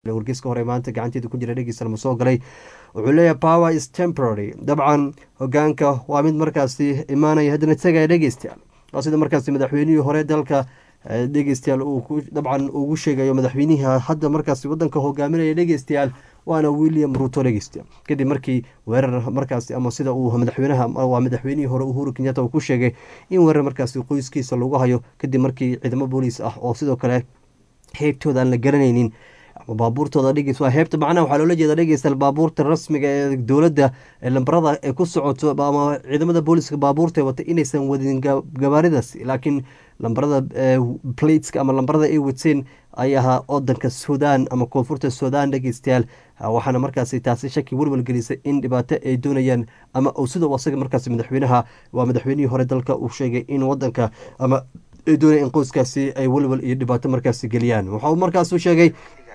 wargeyska hore maanta gacanteeda ku jira dhegeysta lama soo galay wuxuu leeyahay power is temporary dabcan hogaanka waa mid markaasi imaanaya haddana tegaya dhegeystayaal waa sida markaasi madaxweynihii hore dalka dhegeystayaal uu dabcan ugu sheegayo madaxweynihii hadda markaasi wadanka hogaaminaya dhegeystayaal waana william ruto dhegeystayaal kadib markii weerar markaasi ama sida uu madaxweynaha waa madaxweynihii hore uhuru kenyatta uu ku sheegay in weerar markaasi qoyskiisa lagu hayo kadib markii ciidamo booliis ah oo sidoo kale heybtooda aan la garanaynin ama baabuurtooda dhegeys waa heebta macnaha waxaa loola jeeda dhegeystayaal baabuurta rasmiga ee dowladda ee lambarada ay ku socoto ama ciidamada booliska baabuurta wata inaysan wadin gabaaridaas laakiin lambarada plateska ama lambarada ay wateen ay ahaa wadanka sudan ama koonfurta sudan dhegeystayaal waxaana markaasi taasi shaki welwel gelisay in dhibaato ay doonayaan ama sida asaga markaasi madaxweynaha waa madaxweynihii hore dalka uu sheegay in wadanka ama ay doonaya in qoyskaasi ay welwel iyo dhibaato markaasi geliyaan waxauu markaasuu sheegay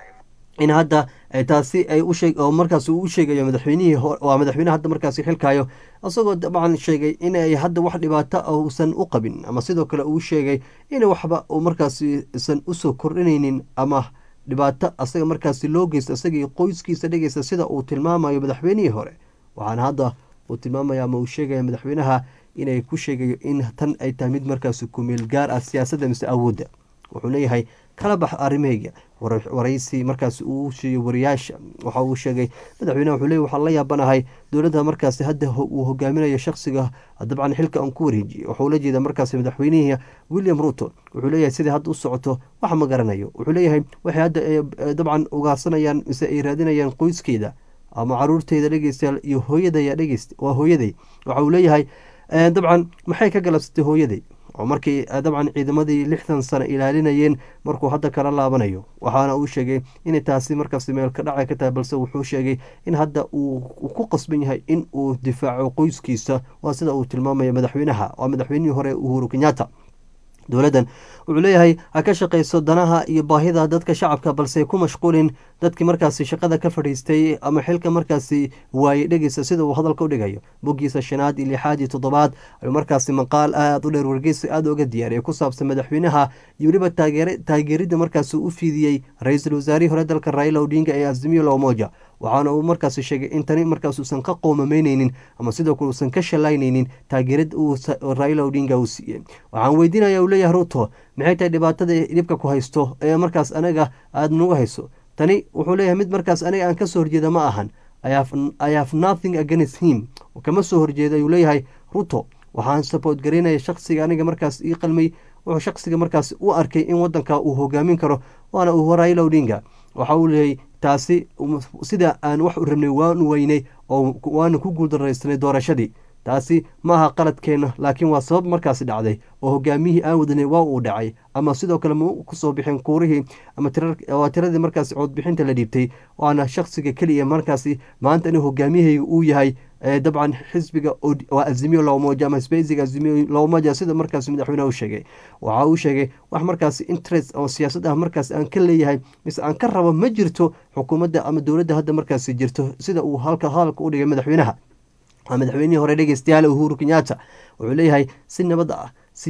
in hadda taasi ay oo markaas uu u sheegayo madaxweynihii waa madaxweyne hadda markaasi xilkayo isagoo dabcan sheegay inay hadda wax dhibaato ah uusan u qabin ama sidoo kale uu sheegay in waxba uu markaasi isan usoo kordhinaynin ama dhibaato asaga markaasi loo geysta isagii qoyskiisa dhegeysta sida uu tilmaamayo madaxweynihii hore waxaana hadda uu tilmaamaya ama uu sheegaya madaxweynaha inay ku sheegayo in tan ay tahay mid markaasi kumeel gaar ah siyaasadda mise awoodda wuxuu leeyahay kala bax arrimahayga waraysi markaas uu siiyo wariyaasha waxa uu sheegay madaxweyneha wuxuu leey waxaan la yaabanahay dowladda markaasi hadda uu hogaaminayo shakhsiga dabcan xilka aan ku wareejiyey waxuu la jeeda markaasi madaxweynihii william ruto wuxuu leeyahay sidai hadda u socoto wax ma garanayo wuxuu leeyahay waxay hadda dabcan ugaarsanayaan mise ay raadinayaan qoyskeeda ama caruurteyda dhegeystayaal iyo hooyadaya dhegeyst waa hooyaday waxa uu leeyahay dabcan maxay ka galabsatay hooyaday oo markii dabcan ciidamadii lixdan sano ilaalinayeen markuu hadda kala laabanayo waxaana uu sheegay inay taasi markaasi meel ka dhacay ka tahay balse wuxuu sheegay in hadda uu ku qasban yahay in uu difaaco qoyskiisa waa sida uu tilmaamaya madaxweynaha waa madaxweynihii hore uhuru kenyatta dowladdan wuxuu leeyahay ha ka shaqayso danaha iyo baahida dadka shacabka balse ku mashquulin dadkii markaasi shaqada ka fadhiistay ama xilka markaasi waayey dhegeysa sida uu hadalka u dhigayo boggiisa shanaad iyo lixaad iyo toddobaad ayuu markaasi maqaal aada u dheer wargeysa aada uga diyaariyay ku saabsan madaxweynaha iyo weliba taageeridda markaasi u fiidiyey ra-iisul wasaarihii hore dalka raila odinga ee azimiyo lomoja waxaana uu markaasi sheegay in tani markaas uusan ka qoomameyneynin ama sidoo kale uusan ka shalayneynin taageerad uu raila odinga uu siiyey waxaan weydiinaya uu leeyahay ruto maxay tahay dhibaatada dhibka ku haysto ee markaas anaga aada nagu hayso tani wuxuu leeyahay mid markaas aniga aan kasoo horjeeda ma ahan i have nothing against him kama soo horjeeda ayuu leeyahay ruto waxaan sabood garaynaya shaksiga aniga markaas ii qalmay wuxuu shaksiga markaas u arkay in wadanka uu hogaamin karo waana uu raila odinga waxa uu leeyahay taasi sida aan wax u rabnay waanu weynay oo waanu ku guuldaraysanay doorashadii taasi ma aha qaladkeenna laakiin waa sabab markaasi dhacday oo hogaamiyihii aan wadanay waa uu dhacay ama sidoo kale ma kusoo bixin kuurihii ama waa tiradii markaasi coodbixinta la dhiibtay waana shaksiga keliya markaasi maanta inuu hogaamiyahayga uu yahay dabcan xisbiga waa azimiyo loomoja ama sbeysiga azimiyo loomoja sida markaasi madaxweyneha u sheegay waxa uu sheegay wax markaasi interest oo siyaasad ah markaasi aan ka leeyahay mise aan ka rabo ma jirto xukuumadda ama dowladda hadda markaasi jirto sida uu halka hadalka u dhigay madaxweynaha waa madaxweynihii hore dhegeystayaal uhuru kenyatta wuxuu leeyahay si nabad ah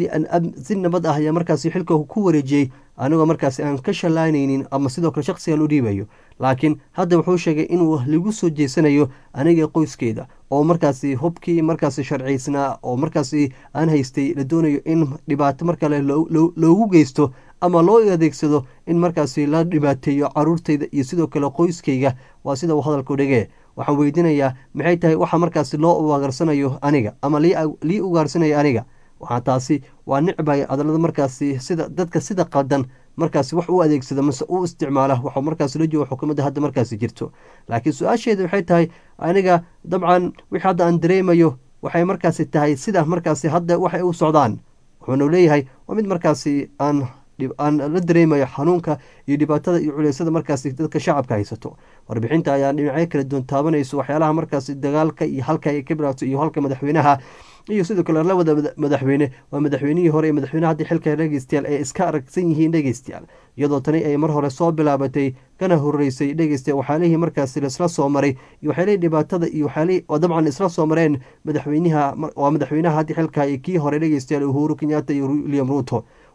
si nabad ah ayaa markaasi xilka ku wareejiyey anigoo markaasi aan ka shalaynaynin ama sidoo kale shaksigan u dhiibayo laakiin hadda wuxuu sheegay inuu lagu soo jeesanayo aniga qoyskeeda oo markaasi hubkii markaasi sharciysnaa oo markaasi aan haystay la doonayo in dhibaato mar kale loogu geysto ama loo adeegsado in markaasi la dhibaateeyo caruurteyda iyo sidoo kale qoyskeyga waa sida uu hadalku dhigee waxaan weydiinayaa maxay tahay waxa markaasi loo ugaarsanayo aniga ama lii ugaarsanayo aniga waxaa taasi waa nicbay adalada markaasi sida dadka sida qaldan markaasi wax u adeegsada mase u isticmaala waxuu markaasi la jooga xukuumadda hadda markaasi jirto laakiin su-aasheeda waxay tahay aniga dabcan wixii hadda aan dareemayo waxay markaasi tahay sida markaasi hadda waxay u socdaan wuxuuna leeyahay waa mid markaasi aan aan la dareemayo xanuunka iyo dhibaatada iyo culeysada markaasi dadka shacabka haysato warbixinta ayaa dhinacyo kala duwan taabanayso waxyaalaha markaasi dagaalka iyo halka ay ka bilaato iyo halka madaxweynaha iyo sidoo kale labada madaxweyne waa madaxweynihii hore iyo madaxweyne haddii xilka dhegeystayaal ay iska aragsan yihiin dhegeystayaal iyadoo tani ay mar hore soo bilaabatay kana horeysay dhegeystayaal waxyaalihii markaasi laisla soo maray iyo waxyaalihii dhibaatada iyo waxyaalihii oo dabcan isla soo mareen madaxweynaha waa madaxweynaha haddii xilka iyo kii hore dhegeystayaal uhuru kenyatta iyo william ruto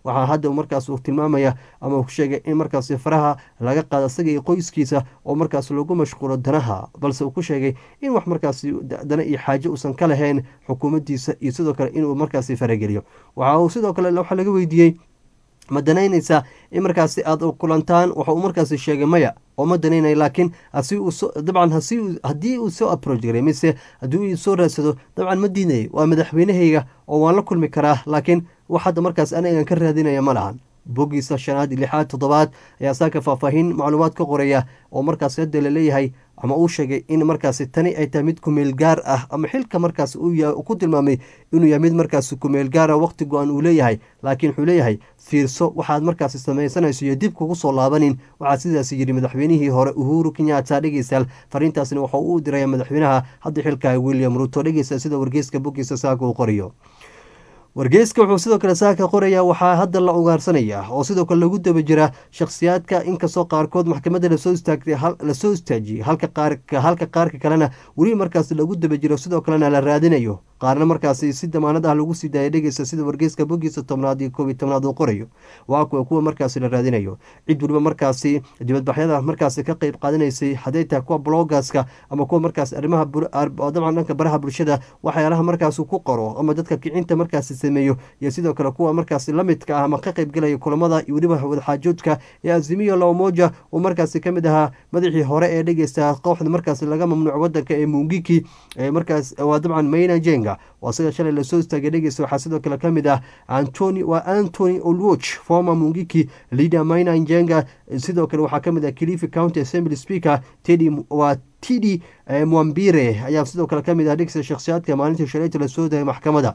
waxaa hadda markaas uu tilmaamaya ama uu sheegay in markaasi faraha laga qaado isaga iyo qoyskiisa oo markaas lagu mashquulo danaha balse uu ku sheegay in wax markaasi dana iyo xaajo uusan ka lahayn xukuumaddiisa iyo sidoo kale inuu markaasi farageliyo waxa uu sidoo kale waxaa laga weydiiyey ma danaynaysaa in markaasi aada kulantaan waxa uu markaasi sheegay maya oo ma danaynaya laakiin dabcan haddii uu soo aproach garay mise haddii uu soo raadsado dabcan ma diinayay waa madaxweynahayga oo waan la kulmi karaa laakiin wax hadda markaas anigan ka raadinaya ma lahan boggiisa shanaad lixaad toddobaad ayaa saaka faahfaahin macluumaad ka qoraya oo markaas hadda laleeyahay ama uu sheegay in markaasi tani ay tahay mid kumeel gaar ah ama xilka markaas uu ku tilmaamay inuu yahay mid markaas kumeel gaara waqti go-an uu leeyahay laakiin wuxuu leeyahay fiirso waxaad markaasi samaysanayso iyo dib kugu soo laabanin waxaa sidaas yidhi madaxweynihii hore uhuru kenyatta dhegeystayaal fariintaasna waxa uu diraya madaxweynaha hadda xilka william ruto dhegeysta sida wargeyska boggiisa saaka uu qoriyo wargeyska wuxuu sidoo kale saaka qoraya waxaa hadda la ugaarsanaya oo sidoo kale lagu daba jira shakhsiyaadka inkastoo qaarkood maxkamadda lasoo istaagtay lasoo istaajiyey halka halka qaarka kalena weli markaas lagu daba jiro sidoo kalena la raadinayo qaarna markaasi si damaanad ah lagu sii daaya dhegeysa sida wargeyska boggiisa tobnaad iyo koob iyo tobnaad uu qorayo waa kuwa kuwa markaasi la raadinayo cid weliba markaasi dibadbaxyada markaasi ka qeyb qaadanaysay hadday tahay kuwa blogaska ama kuwa markaas arrimaha dabcan dhanka baraha bulshada waxyaalaha markaas ku qoro ama dadka kicinta markaasi sameeyo iyo sidoo kale kuwa markaasi lamidka ah ama ka qeybgelaya kulamada iyo weliba wadaxaajoodka ee azimiyo lamoja uu markaasi kamid ahaa madaxii hore ee dhegeysta kooxda markaasi laga mamnuuco wadanka ee mungiki markaas waa dabcan mayna jenga waa sida shalay lasoo istaagay dhegeysta waxaa sidoo kale kamid ah antony waa antony olwoch former mungiki leader mayna njenga sidoo kale waxaa kamid ah kilifi county assembly speaker tedi waa tidi mwambire ayaa sidoo kale kamid ah dhegeysta shakhsiyaadka maalintii shalayta lasoo dayay maxkamadda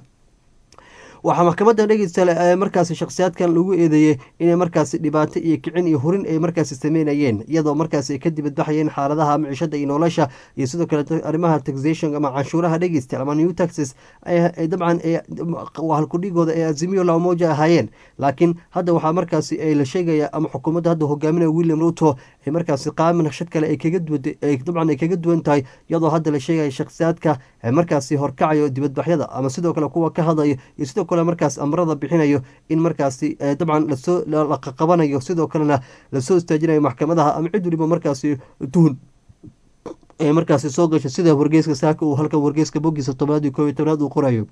waxaa maxkamadda dhegeysta markaasi shakhsiyaadkan lagu eedeeyey inay markaasi dhibaato iyo kicin iyo hurin ay markaasi sameynayeen iyadoo markaasi ay ka dibadbaxayeen xaaladaha micishada iyo nolosha iyo sidoo kale arrimaha taxation ama canshuuraha dhegeysta ama new taxes dabcan halkudhigooda ee azimiyo lamoja ahaayeen laakiin hadda waxaa markaasi la sheegaya ama xukuumadda hadda hogaaminaya william ruto ay markaasi qaab naqshad kale ay kaga duwan dabcan ay kaga duwan tahay iyadoo hadda la sheegaya shakhsiyaadka markaasi horkacayo dibadbaxyada ama sidoo kale kuwa ka hadlayo iyo sidoo kale markaas amrada bixinayo in markaasi dabcan lasoo laqaqabanayo sidoo kalena lasoo istaajinayo maxkamadaha ama cid waliba markaasi tuhun ee markaasi soo gasho sida wargeyska saaka uu halkan wargeyska boggiisa tobnaad iyo koob iyo tobnaad uu qorayo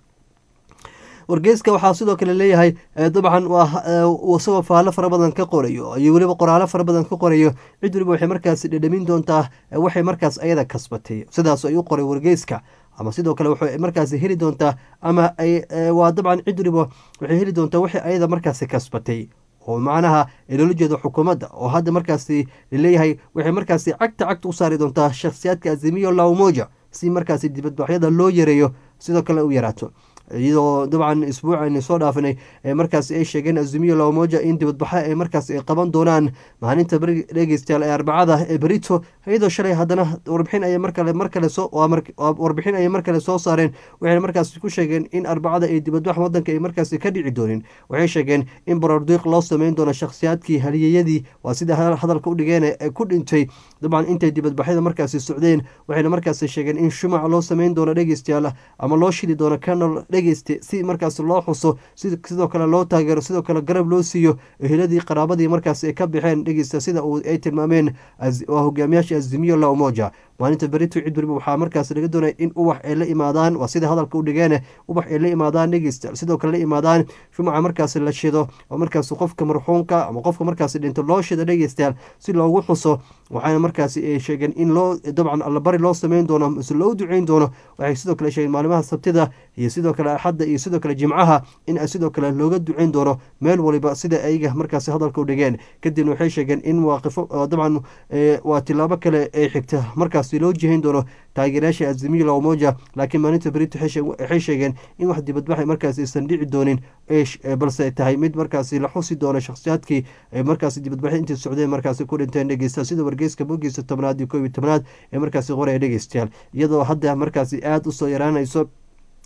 wargeyska waxaa sidoo kale leeyahay dabcan isagoo faallo fara badan ka qorayo iyo weliba qoraalo fara badan ka qorayo cid waliba waxay markaasi dhedhamin doontaa waxay markaas ayada kasbatay sidaas ay u qoray wargeyska ama sidoo kale waxay markaasi heli doontaa ama waa dabcan cid waliba waxay heli doontaa waxay ayada markaasi kasbatay oo macnaha loola jeedo xukuumadda oo hadda markaasi laleeyahay waxay markaasi cagta cagta u saari doontaa shakhsiyaadka azimiyo laumoja si markaasi dibadbaxyada loo yareeyo sidoo kale u yaraato iyadoo dabcan isbuuc aynu soo dhaafinay markaas ay sheegeen azumiyo lamoja in dibadbaxo ay markaas ay qaban doonaan maalinta dhegeystayaal ee arbacada ee berito iyadoo shalay haddana warbixin ay markale markale soo warbixin ayay markale soo saareen waxayna markaas ku sheegeen in arbacada ay dibadbax wadanka ay markaasi ka dhici doonin waxay sheegeen in borordiiq loo sameyn doono shakhsiyaadkii haliyeyadii waa sida hadalka u dhigeen ee ku dhintay dabcan intay dibadbaxyada markaasi socdeen waxayna markaasi sheegeen in shumac loo sameyn doono dhegeystayaal ama loo shili doono canol dhegeyste si markaas loo xuso sidoo kale loo taageero sidoo kale garab loo siiyo eheladii qaraabadii markaas ay ka baxeen dhegeysta sida ay tilmaameen waa hogaamiyaasha azimiyo la umoja maalinta berito cid waliba waxaa markaas laga doonaya in ubax ay la imaadaan waa sida hadalka u dhigeen ubax ay la imaadaan dhegeysta sidoo kale la imaadaan shumaca markaas la shido oo markaas qofka marxuumka ama qofka markaas dhinto loo shido dhegeystayaal si loogu xuso waxaana markaas ay sheegeen in loo dabcan allabari loo sameyn doono mise loo duceyn doono waxay sidoo kale sheegeen maalimaha sabtida iyo sidoo kale axadda iyo sidoo kale jimcaha in sidoo kale looga duceyn doono meel waliba sida ayaga markaas hadalka u dhigeen kadibna waxay sheegeen in waaqifo dabcan waa tilaabo kale ay xigta markaas loo jihayn doono taageerayaasha azimiyo lamoja laakiin maalinta berito waxay sheegeen in wax dibadbaxay markaas aysan dhici doonin balse tahay mid markaasi la xusi doono shakhsiyaadkii markaasi dibadbaxy intay socdeen markaasi ku dhinteen dhegeysta sida wargeyska bogiisa tobnaad iyo koob iyo tobnaad ee markaasi qoraya dhegeystayaal iyadoo hadda markaasi aada usoo yaraanayso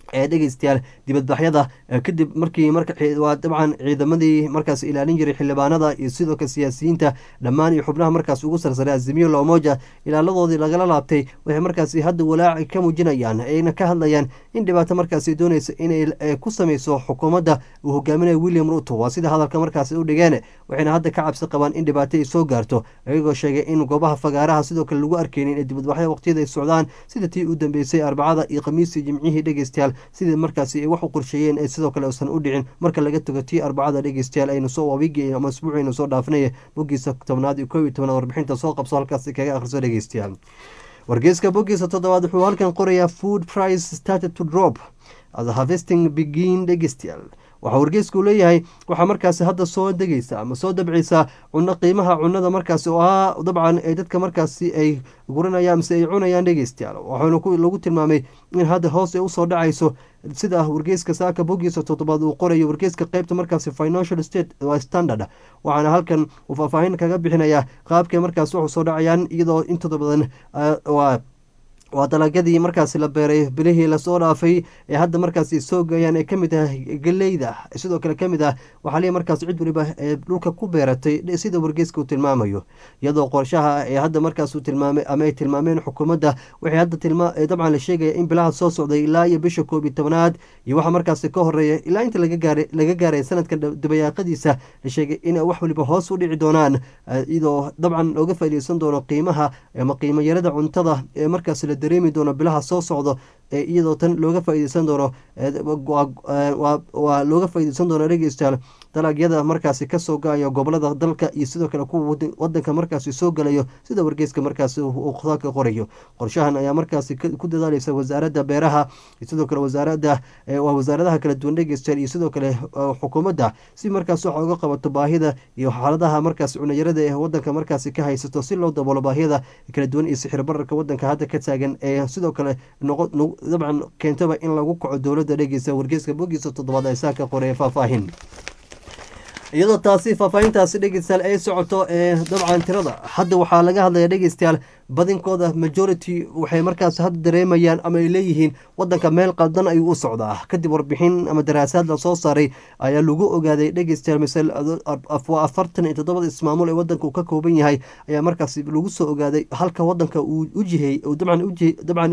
ee dhegeystayaal dibadbaxyada kadib markii marwaa dabcan ciidamadii markaas ilaalin jiray xildhibaanada iyo sidoo kale siyaasiyiinta dhammaan iyo xubnaha markaas ugu sarsaray azimiyo loomoja ilaaladoodii lagala laabtay waxay markaasi hadda walaaci ka muujinayaan ayna ka hadlayaan in dhibaato markaasi dooneysa inay ku sameyso xukuumadda uu hogaaminayo william ruto waa sida hadalka markaasi u dhigeen waxayna hadda ka cabsi qabaan in dhibaato ay soo gaarto iyagoo sheegay in goobaha fagaaraha sidoo kale lagu arkeynin ee dibadbaxyada waqtiyada ay socdaan sida tii u dambeysay arbacada iyo khamiisii jimcihii dhegeystayaal sidii markaasi ay wax u qorsheeyeen ee sidoo kale uusan u dhicin marka laga tago tii arbacada dhegeystayaal aynu soo wabigi ama isbuucaynu soo dhaafinaya bogiisa tobnaad iyo kow iyo tobnaad warbixinta soo qabso halkaasi kaga akhriso dhegeystayaal wargeyska bogiisa toddobaad wuxuu halkan qorayaa food price started to drop as harvesting begin dhegeystayaal waxaa wargeysku leeyahay waxaa markaasi hadda soo degeysa ama soo dabceysa cuno qiimaha cunada markaasi oo ah dabcan ee dadka markaasi ay guranayaan mise ay cunayaan dhegeystayaal waxaana lagu tilmaamay in hadda hoos ay usoo dhacayso sida wargeyska saaka bogiisa toddobaad uu qorayo wargeyska qeybta markaasi financial state standard waxaana halkan uu faahfaahin kaga bixinayaa qaabkay markaasi waxu soo dhacayaan iyadoo intooda badan waa waa dalagyadii markaasi la beeray bilihii lasoo dhaafay ee hadda markaasi soo gayaan ee kamid ah galeyda sidoo kale kamid ah waxaa leeyahy markaas cid waliba ee dhulka ku beeratay sida wargeyska uu tilmaamayo iyadoo qorshaha ee hadda markaas uu tilmaamay ama ay tilmaameen xukuumadda waxay hadda tilmaa dabcan la sheegaya in bilaha soo socday ilaa iyo bisha koob iyo tobanaad iyo waxaa markaasi ka horeeya ilaa inta laga gaaray laga gaaray sanadka dabayaaqadiisa la sheegay in wax waliba hoos u dhici doonaan iyadoo dabcan looga faaideysan doono qiimaha ama qiimo yarada cuntada ee markaas la dareemi doono bilaha soo socdo ee iyadoo tan looga faaideysan doono waa looga faaideysan doono dhegeystayaal dalagyada markaasi kasoo ga-ayo gobolada dalka iyo sidoo kale kuwa wadanka markaasi soo galayo sida wargeyska markaasi uu ka qorayo qorshahan ayaa markaasi ku dadaaleysa wasaaradda beeraha sidoo kale wasaarada waa wasaaradaha kala duwan dhegeystayaal iyo sidoo kale xukuumadda si markaas waxa uga qabato baahida iyo xaaladaha markaasi cunayarada ee wadanka markaasi ka haysato si loo daboolo baahiyada kala duwan iyo sixir bararka wadanka hadda ka taagan ee sidoo kale dabcan keentaba in lagu kaco dowladda dhegeysa wargeyska bogiisa toddobaad ee saa ka qoraya faahfaahin iyadoo taasi faahfaahintaasi dhegeystayaal ay socoto ee dabcan tirada hadda waxaa laga hadlaya dhegeystayaal badinkooda majority waxay markaas hadda dareemayaan ama ay leeyihiin wadanka meel qaldan ayuu u socdaa kadib warbixin ama daraasaad lasoo saaray ayaa lagu ogaaday dhegeystayaal misal waa afartan iyo toddobada ismaamul ee wadanka uu ka kooban yahay ayaa markaas lagu soo ogaaday halka wadanka uu ujihey dabcan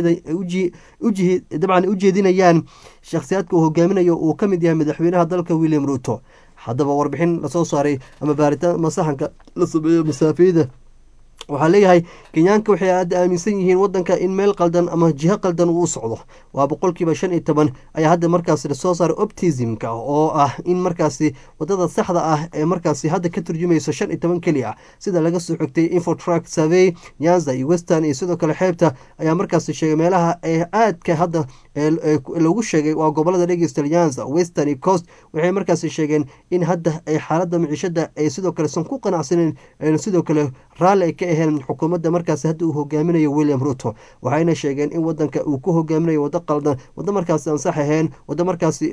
dabcan ujeedinayaan shakhsiyaadka uu hogaaminayo uu ka mid yahay madaxweynaha dalka william ruto haddaba warbixin lasoo saaray ama baaritaan masaxanka la sameeyo masaafiyada waxaa leeyahay kenyaanka waxay hadda aaminsan yihiin wadanka in meel qaldan ama jiho qaldan uu u socdo waa boqolkiiba shan iyo toban ayaa hadda markaasi lasoo saaray optismka oo ah in markaasi wadada saxda ah ee markaasi hadda ka turjumayso shan iyo toban keli ah sida laga soo xigtay infotruck survey nyanza iyo western iyo sidoo kale xeebta ayaa markaasi sheegay meelaha ee aadka hadda lagu sheegay waa gobolada dhegeysta nyanza western iyo coast waxay markaasi sheegeen in hadda ay xaalada miciishada ay sidoo kale san ku qanacsaneyn sidoo kale raalli ay ka aheen xukuumadda markaasi hadda uu hogaaminayo william ruto waxayna sheegeen in wadanka uu ku hogaaminayo wado qaldan wado markaasi aan sax ahayn wado markaasi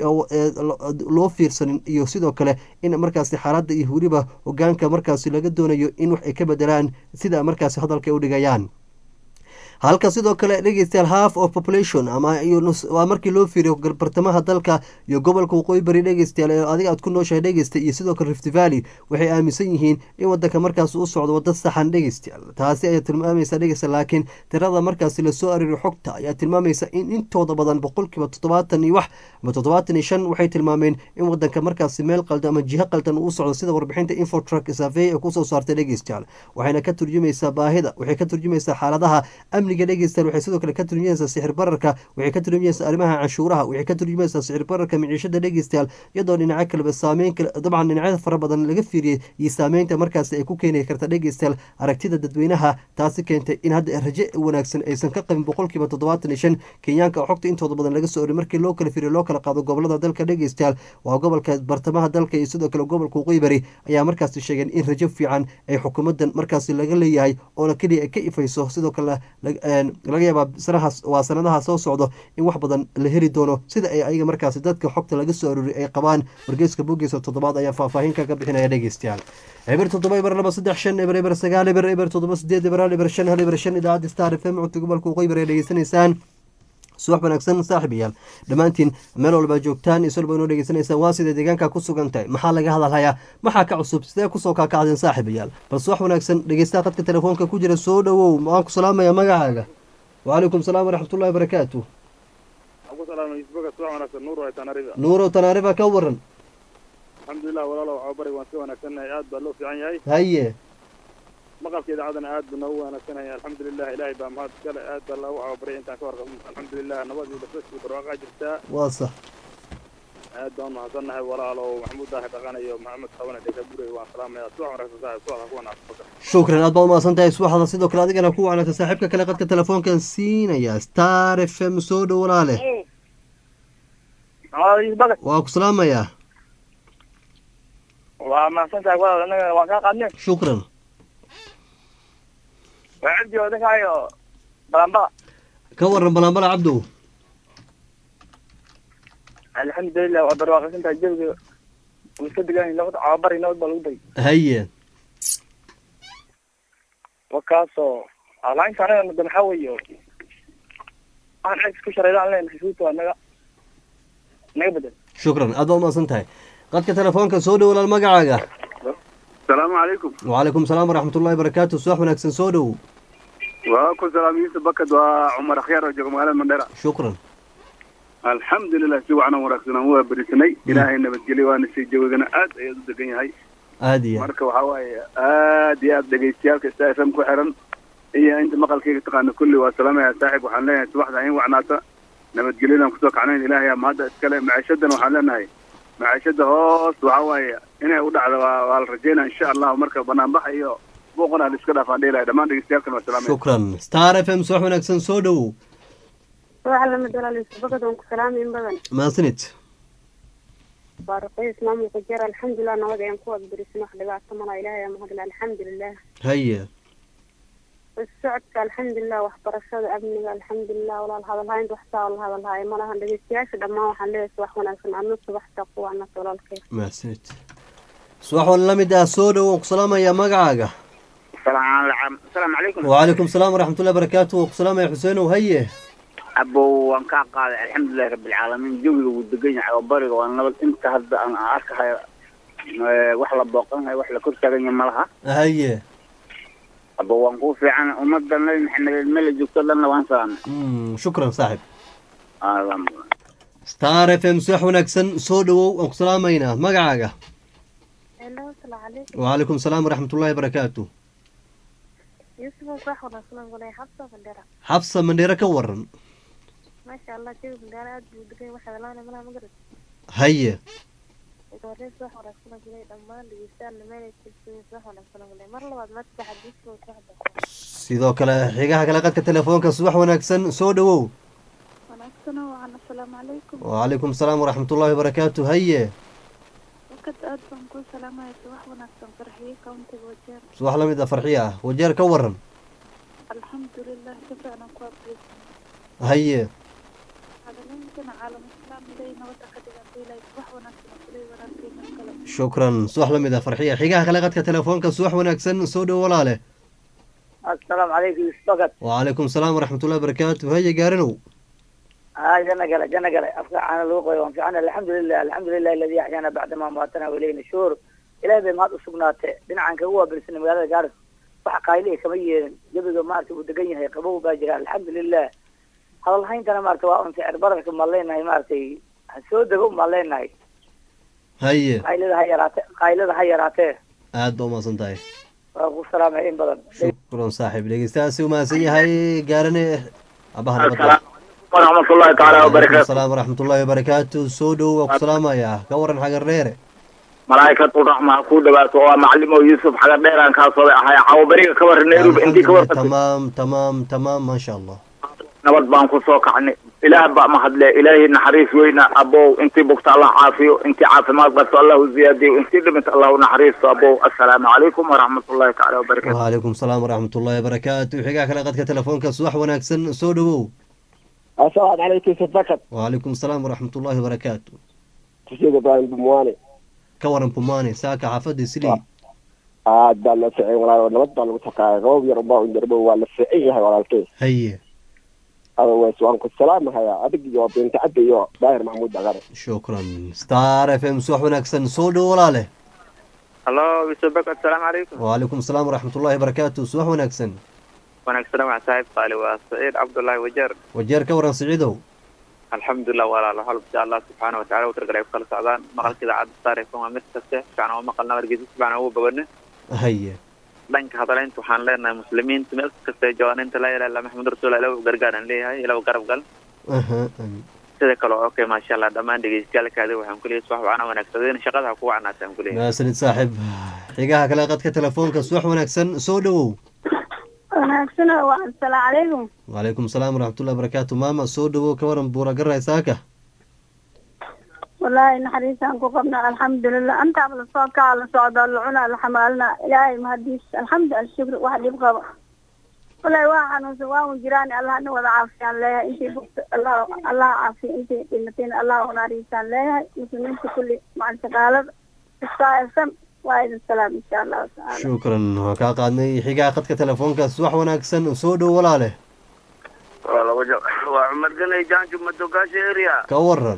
loo fiirsanin iyo sidoo kale in markaasi xaaladda iyo weliba hogaanka markaasi laga doonayo in wax ay ka bedelaan sida markaasi hadalka ay u dhigayaan halka sidoo kale dhegeystayaal half of population ama waa markii loo fiiriyo bartamaha dalka iyo gobolka waqooyi bari dhegeystayaal ee adiga aad ku nooshahay dhegeysta iyo sidoo kale rift valley waxay aaminsan yihiin in wadanka markaas u socdo wado saxan dhegeystayaal taasi ayaa tilmaamaysa dhegeysta laakiin tirada markaasi lasoo aririyo xogta ayaa tilmaamaysa in intooda badan boqolkiiba toddobaatan iyo wax ama toddobaatan iyo shan waxay tilmaameen in wadanka markaasi meel qaldan ama jiho qaldan uu socdo sida warbixinta infotruck survey ee kusoo saartay dhegeystayaal waxayna ka turjumaysaa baahida waxay ka turjumaysaa xaaladaha amniga dhegeystayaal waxay sidoo kale ka turjumaysaa sixir bararka waxay ka turjumaysaa arrimaha canshuuraha waxay ka turjumaysaa sixir bararka miciishada dhegeystayaal iyadoo dhinaco kaleba saameyn dabcan dhinacyada fara badan laga fiiriyey iyo saameynta markaasi ay ku keeni karta dhegeystayaal aragtida dadweynaha taasi keentay in hadda raje wanaagsan aysan ka qabin boqolkiiba toddobaatan iyo shan kenyaanka oo xogta intooda badan laga soo ori markii loo kala fiiriyo loo kala qaado gobolada dalka dhegeystayaal waa gobolka bartamaha dalka iyo sidoo kale gobolka waqooyi bari ayaa markaasi sheegeen in rajo fiican ay xukuumadan markaasi laga leeyahay oona keliya ay ka ifayso sidoo kale laga yaabaa sanahaas waa sanadaha soo socdo in wax badan la heli doono sida ay ayaga markaasi dadka xogta laga soo arooriy ay qabaan wargeyska bogiisa toddobaad ayaa faahfaahin kaga bixinaya dhegeystayaal eber toddoba eber laba saddex shan eber eber sagaal eber eber toddoba sideed eber hal eber shan hal eber shan idaacadda star f m codka gobolka waqooyi bari ay dhegeysanaysaan subax wanaagsan saaxiibayaal dhammaantiin meel walba joogtaan isol ba inoo dhegeysanaysaan waa sida deegaanka ku sugan tahay maxaa laga hadalhayaa maxaa ka cusub sidee kusoo kaakacdeen saaxiibayaal bal subax wanaagsan dhegeystaha qadka telefoonka ku jira soo dhowow waan ku salaamaya magacaaga wacalaykum salaam waraxmatullahi wabarakaatu nuurow tanaariba ka waran alxamdulilah walaalow cawbari waan si wanaagsannahay aad baa loo fiican yahay haye maqalka idaacadana aad buu noogu wanaagsanaya alxamdulilah ilaahay baa mahad iskale aad baa loogu cawabaray intaan ka warqabno alxamdulilah nabad iyo basbas iyo barwaaqaa jirtaa waa sax aad baan mahadsannahay walaalow maxamuud daahi dhaqan iyo maxamed qabane dhega gurey waan salaamaya subax wanaagsan saaxib subaxa ku wanaagsan shukran aad baad umahadsan tahay subaxda sidoo kale adigana ku wanaagsan saaxiibka kale qadka telefoonkan siinaya star f m soo dhow walaale waa ku salaamayaa waa mahadsantahay walaal anaga waan kaa qaadnay shukran waa cabdi oo ninkaayo balambala ka waran balaanbala cabdow alxamdulilah waa barwaaqasantahay jawiga wuu iska degan nabad cababari nabad baa lagu day haye wakaasoo alainta anaga mada maxaa weeye waxaan xag isku shareydaan leen xasuusta waa naga naga bedel shukran aad baad umahadsan tahay qadka telefoonka soo dhow walaal magacaaga asalaamu calaykum wacalaykum salaam waraxmatullahi wabarakaatu subax wanaagsan soo dhow waa ku salaam yuusuf bakad waa cumar akhyaar oo jooga magaalada mandheera shukran alxamdulilah si wacan oo wanaagsan aan waa berisanay ilaahay nabadgelyo waana sii jawigana aad ayaad u degan yahay aad iyo marka waxaa waaye aad iyo aad dhegaystayaalka sta f m ku xiran iyo inta maqalkayga taqaana kulli waa salaamaya saaxib waxaan leenahay subaxda in wacnaata nabadgelyadan kusoo kacnayn ilaahay ama hadda iskale maciishadana waxaan leenahay maciishada hoos waxaa waaye inay u dhacdo waa waa la rajeynaya insha allahu marka banaanbaxa iyo buuqana la iska dhaafaan dheelaya dhammaan dhegaystayaalkan waa salaamaya shukran star f m subax wanaagsan soo dhowow waxa lamid walaalsbakad waan ku salaamay in badan mahadsanid waa ruqayis maamulka jeer alxamdulilah nabad ayaan ku adbarisin wax dhibaato malaa ilaahay aa mahadle alxamdulilah haye socodka alxamdulilah waxbarashada amniga alxamdulilah walaal hadalhaynta waxtaa la hadalhaayo malahan dhegeystayaasha dhammaan waxaan leeyahay subax wanaagsan adna subax taqwa anas walaalkay mahadsanid subax wal la mid ah soo dhow waan ku salaamaya magacaaga asalaamu calaykum wacalaykum salaam waraxmatullahi wabarakaatu waan ku salaamaya xuseenow haye abow waan kaa qaaday alxamdulilahi rabbilcaalamiin jawiga wuu degan yahay oo bariga waa nabad inta hadda aan arkahayo eh, wax la booqanayo wax la kor taagan yahay malaha haye abo waan kuu fiican ummadda nabi maxamed meel la joogto dhanna waan salaamay Mm, shukran saaxib alhamdulillah star f m subax wanaagsan soo dhowow waan ku salaamaynaa magacaaga hello asalaamu calaykum wacalaykum salaam waraxmatullahi wabarakaatu yuusuf wax wanaagsan walay xabsa bandera xabsa mandheero ka waran maasha allah jawi bandera aad buu degan yahay waxa laana malaha magarad haye wareys wax wanaagsan walay dhammaan dhegeystayaal meel ay tirsan wax wanaagsan walay mar labaad ma saddex diiska wax wanaagsan sidoo kale xigaha kale qadka telefoonka subax wanaagsan soo dhowow wanaagsan waxaan assalaamu calaykum wacalaykum salaam waraxmatullahi wabarakaatu haye wakad aad baan kuu salaamaya subax wanaagsan farxiye countiga wajeer subax la mid ah farxiya ah wajeer ka waran alxamdulilah si fiican ku abrisan haye hadalintana caalam islaam ilay nabada ka dhigantay ilay subax wanaagsan kulay wanaagsan kale shukran subax la mid ah farxiya xigaha kale qadka telefoonka subax wanaagsan soo dhow walaale assalaamu calaykum isbakad wacalaykum salaam waraxmatullahi wabarakaatu haye gaarinow aa jana gale jana gale afka caana lagu qoyo waan fiican alxamdulilah alxamdulilah aladi axyaana bacdama maatana walayna shuhur ilahay bay mahad usugnaatee dhinacan kagu waabilsan magaalada gaaris wax qaaylihi kama yeelin jabiga maarata uu degan yahay qabow baa jira alxamdulilah hadalhayntana maarata waa un sicir bararka maan leenahay maaratay ha soo dego maan leenahay haye qaylada ha yaraate qaylada ha yaraatee aad baa umahadsan tahay waa ku salaamay in badan shukran saaxiib dhegeystahaasi umahadsan yahay gaarane abaha nabadda waraxmatullahi tacaala wabarakaatu salaam waraxmatullahi wabarakaatu soo dhow waa ku salaamayaa ka waran xagar dheere malaa'ikatu raxma ha kuu dhawaato oo macalimo yuusuf xaga dheeraan kaasooday ahay cawo beriga ka warran nairobi intii ka alxamdulilah warqatay tamaam tamaam tamaam maasha allah nabad baan ku soo kacnay ilaah baa mahadle ilaahay naxariis weyna abow intii bugta allah caafiyo intii caafimaad qabto allahu ziyaadiyo intii dhimata allahu naxariisto abow assalaamu calaykum waraxmatullahi tacaala wabarakatu wacalaykum salaam waraxmatullahi wabarakaatu xigaa kale qadka telefoonka subax wanaagsan soo dhowow asalaam calaykum isbakad wacalaykum salaam waraxmatullahi wabarakaatu kusheega ibraahim bumwaane ka waran pumaane saaka xaafadda islii aad baa loo ficay walaal nabad baa lagu taqaaya qabab yar ubaa un yarbo waa la fiican yahay walaalkey haye otherwise waan ku salaamahayaa adig iyo binta cabdi iyo daahir maxamuud dagare shukran star f m subax wanaagsan soo dhowo walaale hallo bisabak assalaamu calaykum wcalaykum asalaam waraxmatullahi barakaatu subax wanaagsan wanaagsan waa saaxiib qaali waa saciid cabdullaahi wajeer wajeer ka waran siciidow alxamdulilah walaalo halb si allah subxaana wataala u targalay ku kala socdaan maqalka idaacadda star f m waa mid kaste fiican oo maqalna wargeysa si fiican ugu bogane haye dhanka hadalaynta waxaan leenahay muslimiinta meel kasta ay joogaan inta laa ilaha illa maxamud rasuul ilaw gargaar aan leeyahay ilaw garab gal aha amiin. sida kale oo okay maasha allah dhammaan dhegeystayaalkaadi waxaan ku leeyahay subax wacana wanaagsadeen shaqada ha kugu canaata aan ku leeyahay maasanid saaxiib xigaha kale qadka telefoonka subax wanaagsan soo dhowow wanaagsan waa assalaamu calaykum wcalaykum asalaam waraxmatullahi barakaatu maama soo dhowow ka waran buura garay saaka wallaahi naxariisaan ku qabna alxamdulilah antaaba lasoo kaca la socdaa la cunaa la xamaalna ilaahay mahadiis alxamdu alshukr wax dhib qaba wallaahi waa xanuunsan waa un jiraan allah na wada caafiyaan leeyahay intii bugta allah allah caafiya intii dhimatayna allah unaariisaan leeyahay muslimiinta kulli macal shaqaalada istaa fm waa idin salaam insha allahu tacaala shukran waan kaa qaadnay xigaha qadka telefoonka subax wanaagsan soo dhow walaale waa laba ja waa cumar ganay jaanju madogaasha area ka waran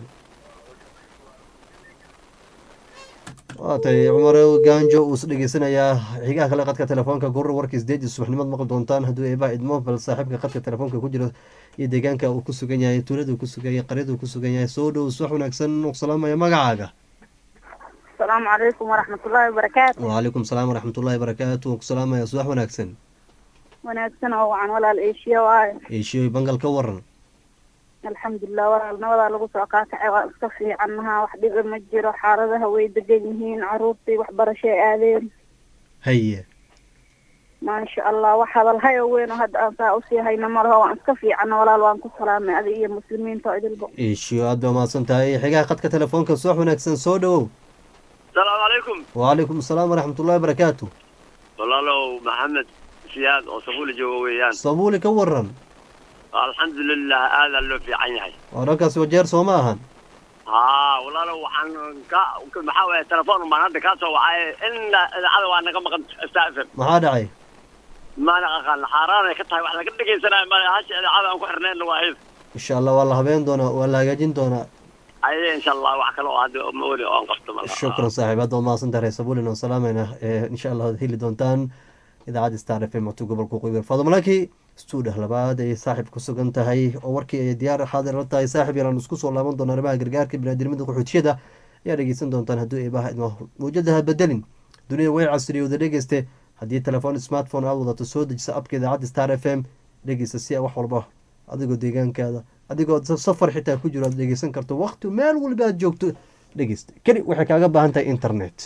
waatay cumar gaanjo uu is dhegeysanayaa xigaha kale qadka telefoonka gurur warkiis deeji subaxnimad maqli doontaan hadduu eebaa idmo bal saaxiibka qadka telefoonka ku jira iyo deegaanka uu ku sugan yahay tuulada uu ku sugan yahay qaryada uu ku sugan yahay soo dhow subax wanaagsan u salaamaya magacaaga asalaamu calaykum waraxmatullaahi wabarakaatu wcalaykum salaam waraxmatullahi barakaatu waan ku salaamaya subax wanaagsan wanaagsan oo wacan walaal eeshiya waayo eeshiyoy bangal ka waran alxamdulilah walaal nabadaa lagu soo qaakacay waa iska fiicannaha wax dhiba ma jiro xaaladaha way degan yihiin caruurtii waxbarashay aadeen haye maasha allah wax hadalhay oo weyn oo hadda aan saa usii hayno malaho waan iska fiicanna walaal waan ku salaamay adi iyo muslimiinta oo idilbo eeshiyo aad baa mahadsan tahay xigaha qadka telefoonka subax wanaagsan soo dhowow asalaamu calaykum wcalaykum asalaam waraxmatullahi barakaatu walaalow maxamed siyaad oo sabuuli jooga weeyaan sabuuli ka waran alxamdulilah aadaa loo fiican yahay wararkaasi wajeer soo ma ahan haa walaalow waxaan ka maxaa waye telefoon baan hadda kaa soo wacay in idaacada waa naga maqan stafm maxaa dhacay maana aqaan xaaraanay ka tahay wax laga dhegaysanaya male hasha idaacada aan ku xirnayna waa hayd insha allah waa la habeen doonaa waa la hagaajin doonaa aye insha allah wax kale oo hadda ma weli oon qabto mal shukran saaxiib hadda waa mahadsan tahay sabulin oo salaamayna ee insha allah waad heli doontaan idaacadda star f m codka gobolka qoyber fadmalaki stuudah labaad ay saaxiib ku sugan tahay oo warkii ay diyaar xaadir la tahay saaxiib yalaan isku soo laaban doona arrimaha gargaarka biniaadamada qaxootiyada ayaa dhegeysan doontaan hadduu eebaha idmo mawjadaha bedelin dunida way casriyowda dhegeyste haddii telefoon smartphone aad wadato soo dejisa abka idaacadda star f m dhegeysta si wax walba adigoo deegaankaada adigoo safar xitaa ku jiro aad dhegeysan karto waqti meel waliba aad joogto dhegeysta keli waxay kaaga baahan tahay internet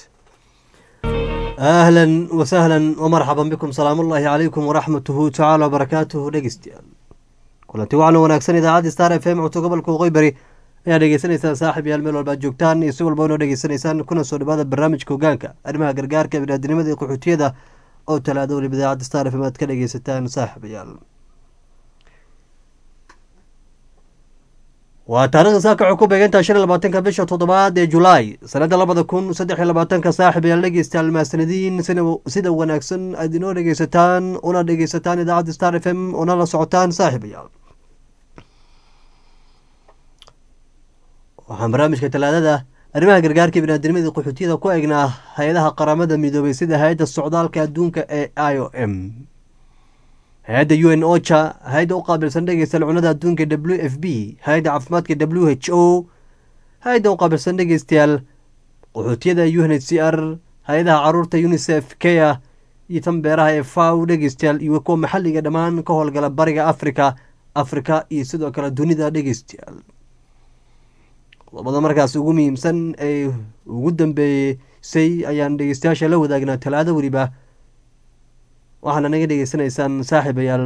ahlan wasahlan wmarxaban bikum salaam ullaahi calaykum waraxmatuhu tacaala wabarakaatuhu dhegeystayaal kulanti waxaana wanaagsan idaacadda star f m codka gobolka waqooyi ayaa dhegeysanaysaan saaxib yaal meel walba ad joogtaan iyo si walba inoo dhegeysanaysaan kuna soo dhawaada barnaamijka hogaanka arrimaha gargaarka biniaadinimada iyo qaxootiyada oo talaado waliba idaacadda star f m aad ka dhegeysataan saaxibayaal waa taarikhda saaka waxay ku beegantaha shan iyo labaatanka bisha toddobaad ee julaay sanada labada kun saddex iyo labaatanka saaxib ayaal dhegeystayaal mahadsanadiin sida wanaagsan aad inoo dhegeysataan una dhegeysataan idaacadda star f m una la socotaan saaxibayaal waxaan barnaamijka talaadada arrimaha gargaarka biniaadamada qaxootiyada ku eegnaa hay-adaha qaramada midoobay sida hay-adda socdaalka adduunka ee i o m hay-adda u n ocha hay-adda u qaabilsan dhegeystayaal cunada adduunka w f b hay-adda caafimaadka w h o hay-adda u qaabilsan dhegeystayaal qaxootiyada u n h c r hay-adaha caruurta unisef kea iyo tan beeraha ee faw dhegeystayaal iyo kuwa maxalliga dhammaan ka howlgala bariga africa africa iyo sidoo kale dunida dhegeystayaal qodobada markaas ugu muhiimsan ee ugu dambeeysay ayaan dhegeystayaasha la wadaagnaa talaado weliba waxaana naga dhegeysanaysaan saaxiibayaal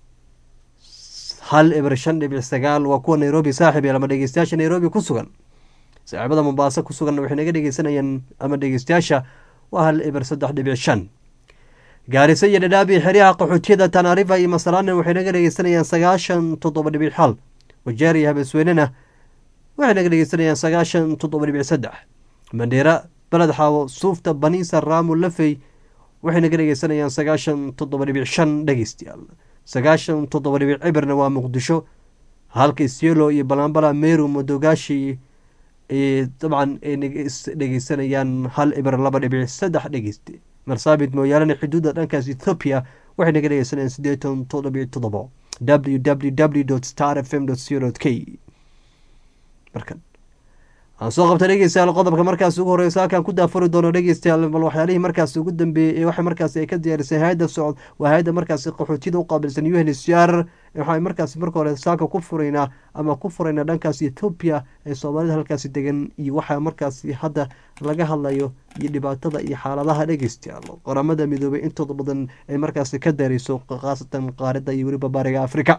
hal eber shan dhibic sagaal waa kuwa nairobi saaxiibayaal ama dhegeystayaasha nairobi ku sugan saaxiibada mombaaso ku sugan waxay naga dhegeysanayaan ama dhegeystayaasha waa hal eber saddex dhibic shan gaariso iyo dhadhaabi xeryaha qaxootiyada tanarifa iyo masalaana waxay naga dhegeysanayaan sagaashan toddoba dhibic xal wajeer iyo habesweynena waxay naga dhegeysanayaan sagaashan toddoba dhibic saddex mandheera beled xaawo suufta baniisa raamo lafey waxay naga dhegeysanayaan sagaashan toddoba dhibic shan dhegeystayaal sagaashan toddoba dhibic cibirna waa muqdisho halka isiolo iyo balambala meru modogashi dabcan ay dhegeysanayaan hal ibir laba dhibic saddex dhegeyste marsaabit mooyaalana xuduudda dhankaas ethoopia waxay naga dhegeysanayaan sideetan toddobiyo toddobo w w w star f m co k markan aan soo qabta dhegeystayaal qodobka markaas ugu horeysa halkaan ku daafuri doono dhegeystayaal bal waxyaalihii markaas ugu dambeeyey ee waxa markaas ay ka diyaarisay hay-adda socod waa hay-adda markaasi qaxootiyada u qaabilsan u n h r waxay markaasi marka hore saaka ku furaynaa ama ku furaynaa dhankaas ethoobiya ee soomaalida halkaasi degan iyo waxaa markaasi hadda laga hadlayo iyo dhibaatada iyo xaaladaha dhegeystayaal qoramada midoobay intooda badan ay markaasi ka daareyso khaasatan qaarida iyo weliba bariga africa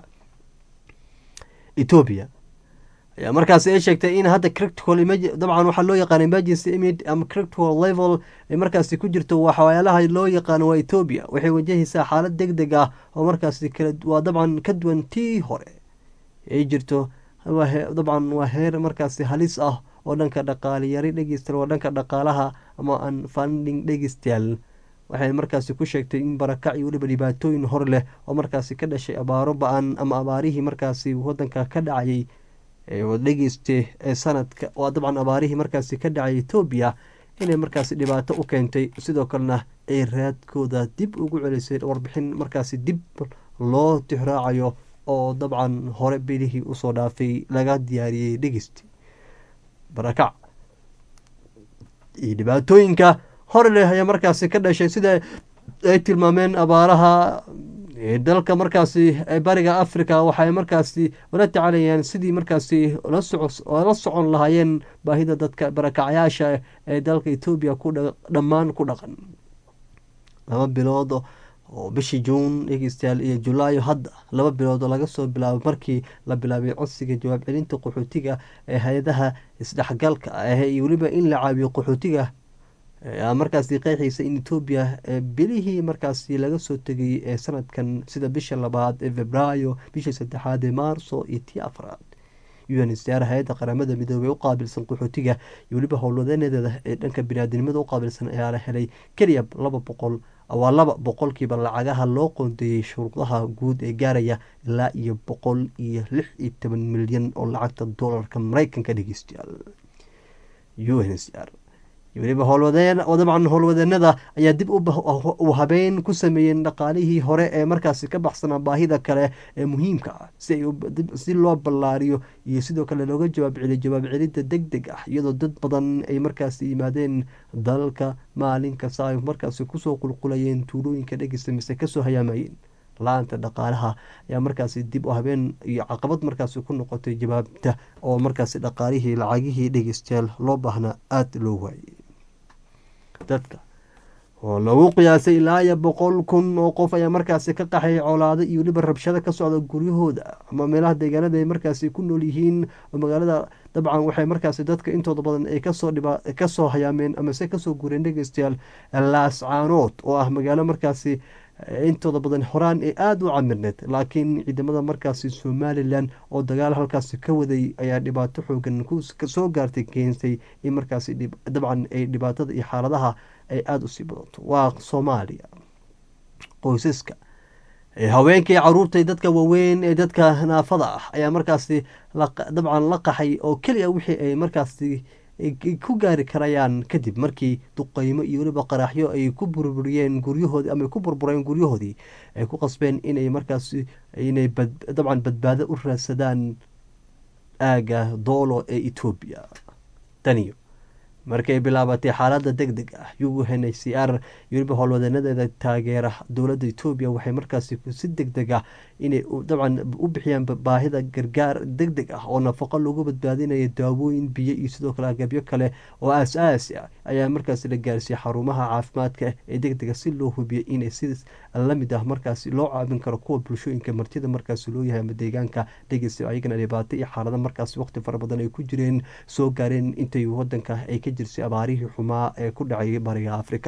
ethoobia ayaa markaasi ay sheegtay in hadda critical dabcan waxaa loo yaqaana emergency imid ama critical level ay markaasi ku jirto waxyaalaha loo yaqaano waa ethoobia waxay wajahaysaa xaalad deg deg ah oo markaasi waa dabcan ka duwan tii hore ay jirto dabcan waa heer markaasi halis ah oo dhanka dhaqaaliyari dhegeystayaal waa dhanka dhaqaalaha ama an funding dhegeystayaal waxay markaasi ku sheegtay in barakac iyo weliba dhibaatooyin hor leh oo markaasi ka dhashay abaaro ba-an ama abaarihii markaasi wadanka ka dhacayay dhegeyste ee sanadka waa dabcan abaarihii markaasi ka dhacay etoobiya inay markaasi dhibaato u keentay sidoo kalena ay raadkooda dib ugu celisay warbixin markaasi dib loo tixraacayo oo dabcan hore bilihii usoo dhaafay laga diyaariyey dhegeyste barakac iyo dhibaatooyinka hore leh ayaa markaasi ka dhashay sida ay tilmaameen abaaraha dalka markaasi bariga africa waxay markaasi ula tacalayaan sidii markaasi la socon lahaayeen baahida dadka barakacyaasha ee dalka etoobiya dhammaan ku dhaqan laba bilood oo bishii juun dhegeystayaal iyo julaayo hadda laba bilood oo laga soo bilaabo markii la bilaabay codsiga jawaab celinta qaxootiga ee hay-adaha isdhexgalka ah iyo weliba in la caawiyo qaxootiga markaasi qeexaysa in etoobiya bilihii markaasi laga soo tegay ee sanadkan sida bisha labaad ee febraayo bishii saddexaad ee maarso iyo tii afraad unhcr hay-adda qaramada midoobey u qaabilsan qaxootiga iyo weliba howlwadeenadeeda ee dhanka biniaadinimada u qaabilsan ayaa la helay keliya laba boqol waa laba boqolkiiba lacagaha loo qoondeeyey shuruudaha guud ee gaaraya ilaa iyo boqol iyo lix iyo toban milyan oo lacagta doolarka mareykanka dhegeystayaal unhcr weliba howlwadeen dabcan howlwadeenada ayaa dib u habeyn ku sameeyeen dhaqaalihii hore ee markaasi ka baxsanaa baahida kale ee muhiimka ah si loo ballaariyo iyo sidoo kale looga jawaab celiyo jawaab celidda deg deg ah iyadoo dad badan ay markaasi yimaadeen dalka maalin kasta ay markaasi kusoo qulqulayeen tuulooyinka dhegeysta mise kasoo hayaamayeen la-aanta dhaqaalaha ayaa markaasi dib u habeen iyo caqabad markaasi ku noqotay jawaabta oo markaasi dhaqaalihii lacagihii dhegeystayaal loo baahnaa aada loo waayey dadka oo lagu qiyaasay ilaa iyo boqol kun oo qof ayaa markaasi ka qaxay colaado iyo weliba rabshado ka socda guryahooda ama meelaha deegaanada ay markaasi ku nool yihiin oo magaalada dabcan waxay markaasi dadka intooda badan ay kasoo dhiba kasoo hayaameen amase kasoo gureen dhegeystayaal laascaanood oo ah magaalo markaasi intooda badan horaan ee aada u camirneed laakiin ciidamada markaasi somalilan oo dagaal halkaasi ka waday ayaa dhibaato xoogan soo gaartay keensay in markaasi dabcan ay dhibaatada iyo xaaladaha ay aada usii badanto waa soomaaliya qoysaska haweenkai caruurta dadka waaweyn ee dadka naafada ah ayaa markaasi dabcan la qaxay oo keliya wixii ay markaasi ku gaari karayaan kadib markii duqeymo iyo weliba qaraaxyo ay ku burburiyeen guryahoodii ama ku burbureen guryahoodii ay ku qasbeen inay markaas inay dabcan badbaado u raadsadaan aaga doolo ee etoobiya taniyo markay bilaabatay xaalada deg deg ah u n h c r iyo weliba howlwadeenadeeda taageera dowladda etoobiya waxay markaasi si deg deg ah inay dabcan u bixiyaan baahida gargaar deg deg ah oo nafaqo lagu badbaadinayo daawooyin biyo iyo sidoo kale agabyo kale oo aas-aasi ah ayaa markaasi la gaarsiiyey xarumaha caafimaadka ee deg dega si loo hubiyo inay si lamid ah markaasi loo caawin karo kuwa bulshooyinka martida markaasi loo yahay ama deegaanka dhegeysta ayagana dhibaato iyo xaalado markaasi waqti fara badan ay ku jireen soo gaareen intay wadanka ay ka jirsay abaarihii xumaa ee ku dhacay bariga africa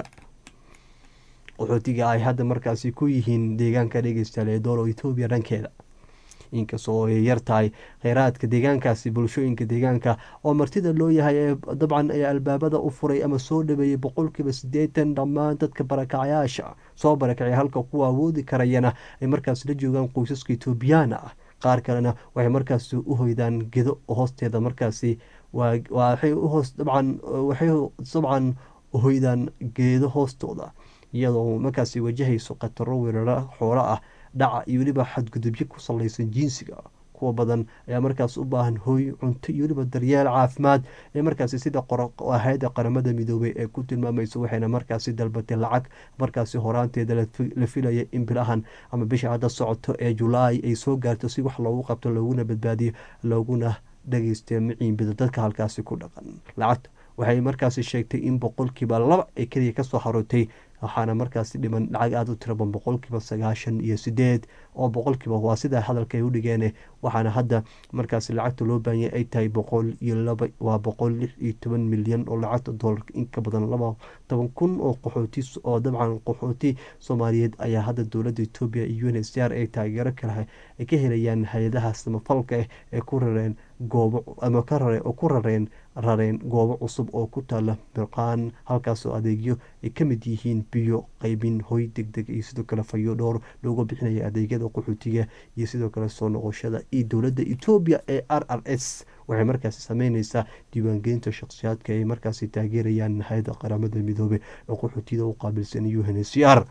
qaxootiga ay hadda markaasi ku yihiin deegaanka dhegeystayaal ee doolo etoobiya dhankeeda inkastoo ay yar tahay kheyraadka deegaankaasi bulshooyinka deegaanka oo martida loo yahay ee dabcan ayaa albaabada u furay ama soo dhaweeyey boqolkiiba siddeetan dhammaan dadka barakacyaasha soo barakacay halka kuwa awoodi karayana ay markaas la joogaan qoysaska etoobiyaana ah qaar kalena waxay markaasi u hoydaan gedo hoosteeda markaasi waxay uhoos dabcan waxay dabcan hoydaan geedo hoostooda iyadoo markaasi wajahayso khataro weeraro xoolo ah dhaca iyo weliba xadgudubyo ku salaysan jinsiga kuwa badan ayaa markaas u baahan hooy cunto iyo weliba daryeel caafimaad ee markaasi sida hay-ada qaramada midoobay ee ku tilmaamayso waxayna markaasi dalbatay lacag markaasi horaanteeda la filaya in bilahan ama bisha hadda socoto ee julaay ay soo gaarto si wax loogu qabto looguna badbaadiyo looguna dhageysta miciinbida dadka halkaasi ku dhaqan lacagta waxay markaasi sheegtay in boqolkiiba laba ee keliya kasoo harootay waxaana markaasi dhiman lacag aada u tiraban boqolkiiba sagaashan iyo sideed oo boqolkiiba waa sidaa hadalka ay u dhigeen waxaana hadda markaasi lacagta loo baahanya ay tahay boqol iyo laba waa boqol lix iyo toban milyan oo lacagta doolarka inka badan laba toban kun oo qaxooti oo dabcan qaxooti soomaaliyeed ayaa hadda dowladda etoobiya iyo un h c r ay taageero kale ay ka helayaan hay-adaha samafalka ah ee ku rareen goobo ama ka rare oo ku rareen rareen goobo cusub oo ku taala mirqaan halkaasoo adeegyo ay ka mid yihiin biyo qaybin hoy deg deg iyo sidoo kale fayo dhowr looga bixinaya adeegyada qaxootiga iyo sidoo kale soo noqoshada iyo dowladda etoobiya ee r r s waxay markaasi sameyneysaa diiwaangelinta shakhsiyaadka ay markaasi taageerayaan hay-adda qaramada midoobe ee qaxootiyada u qaabilsan u n h c r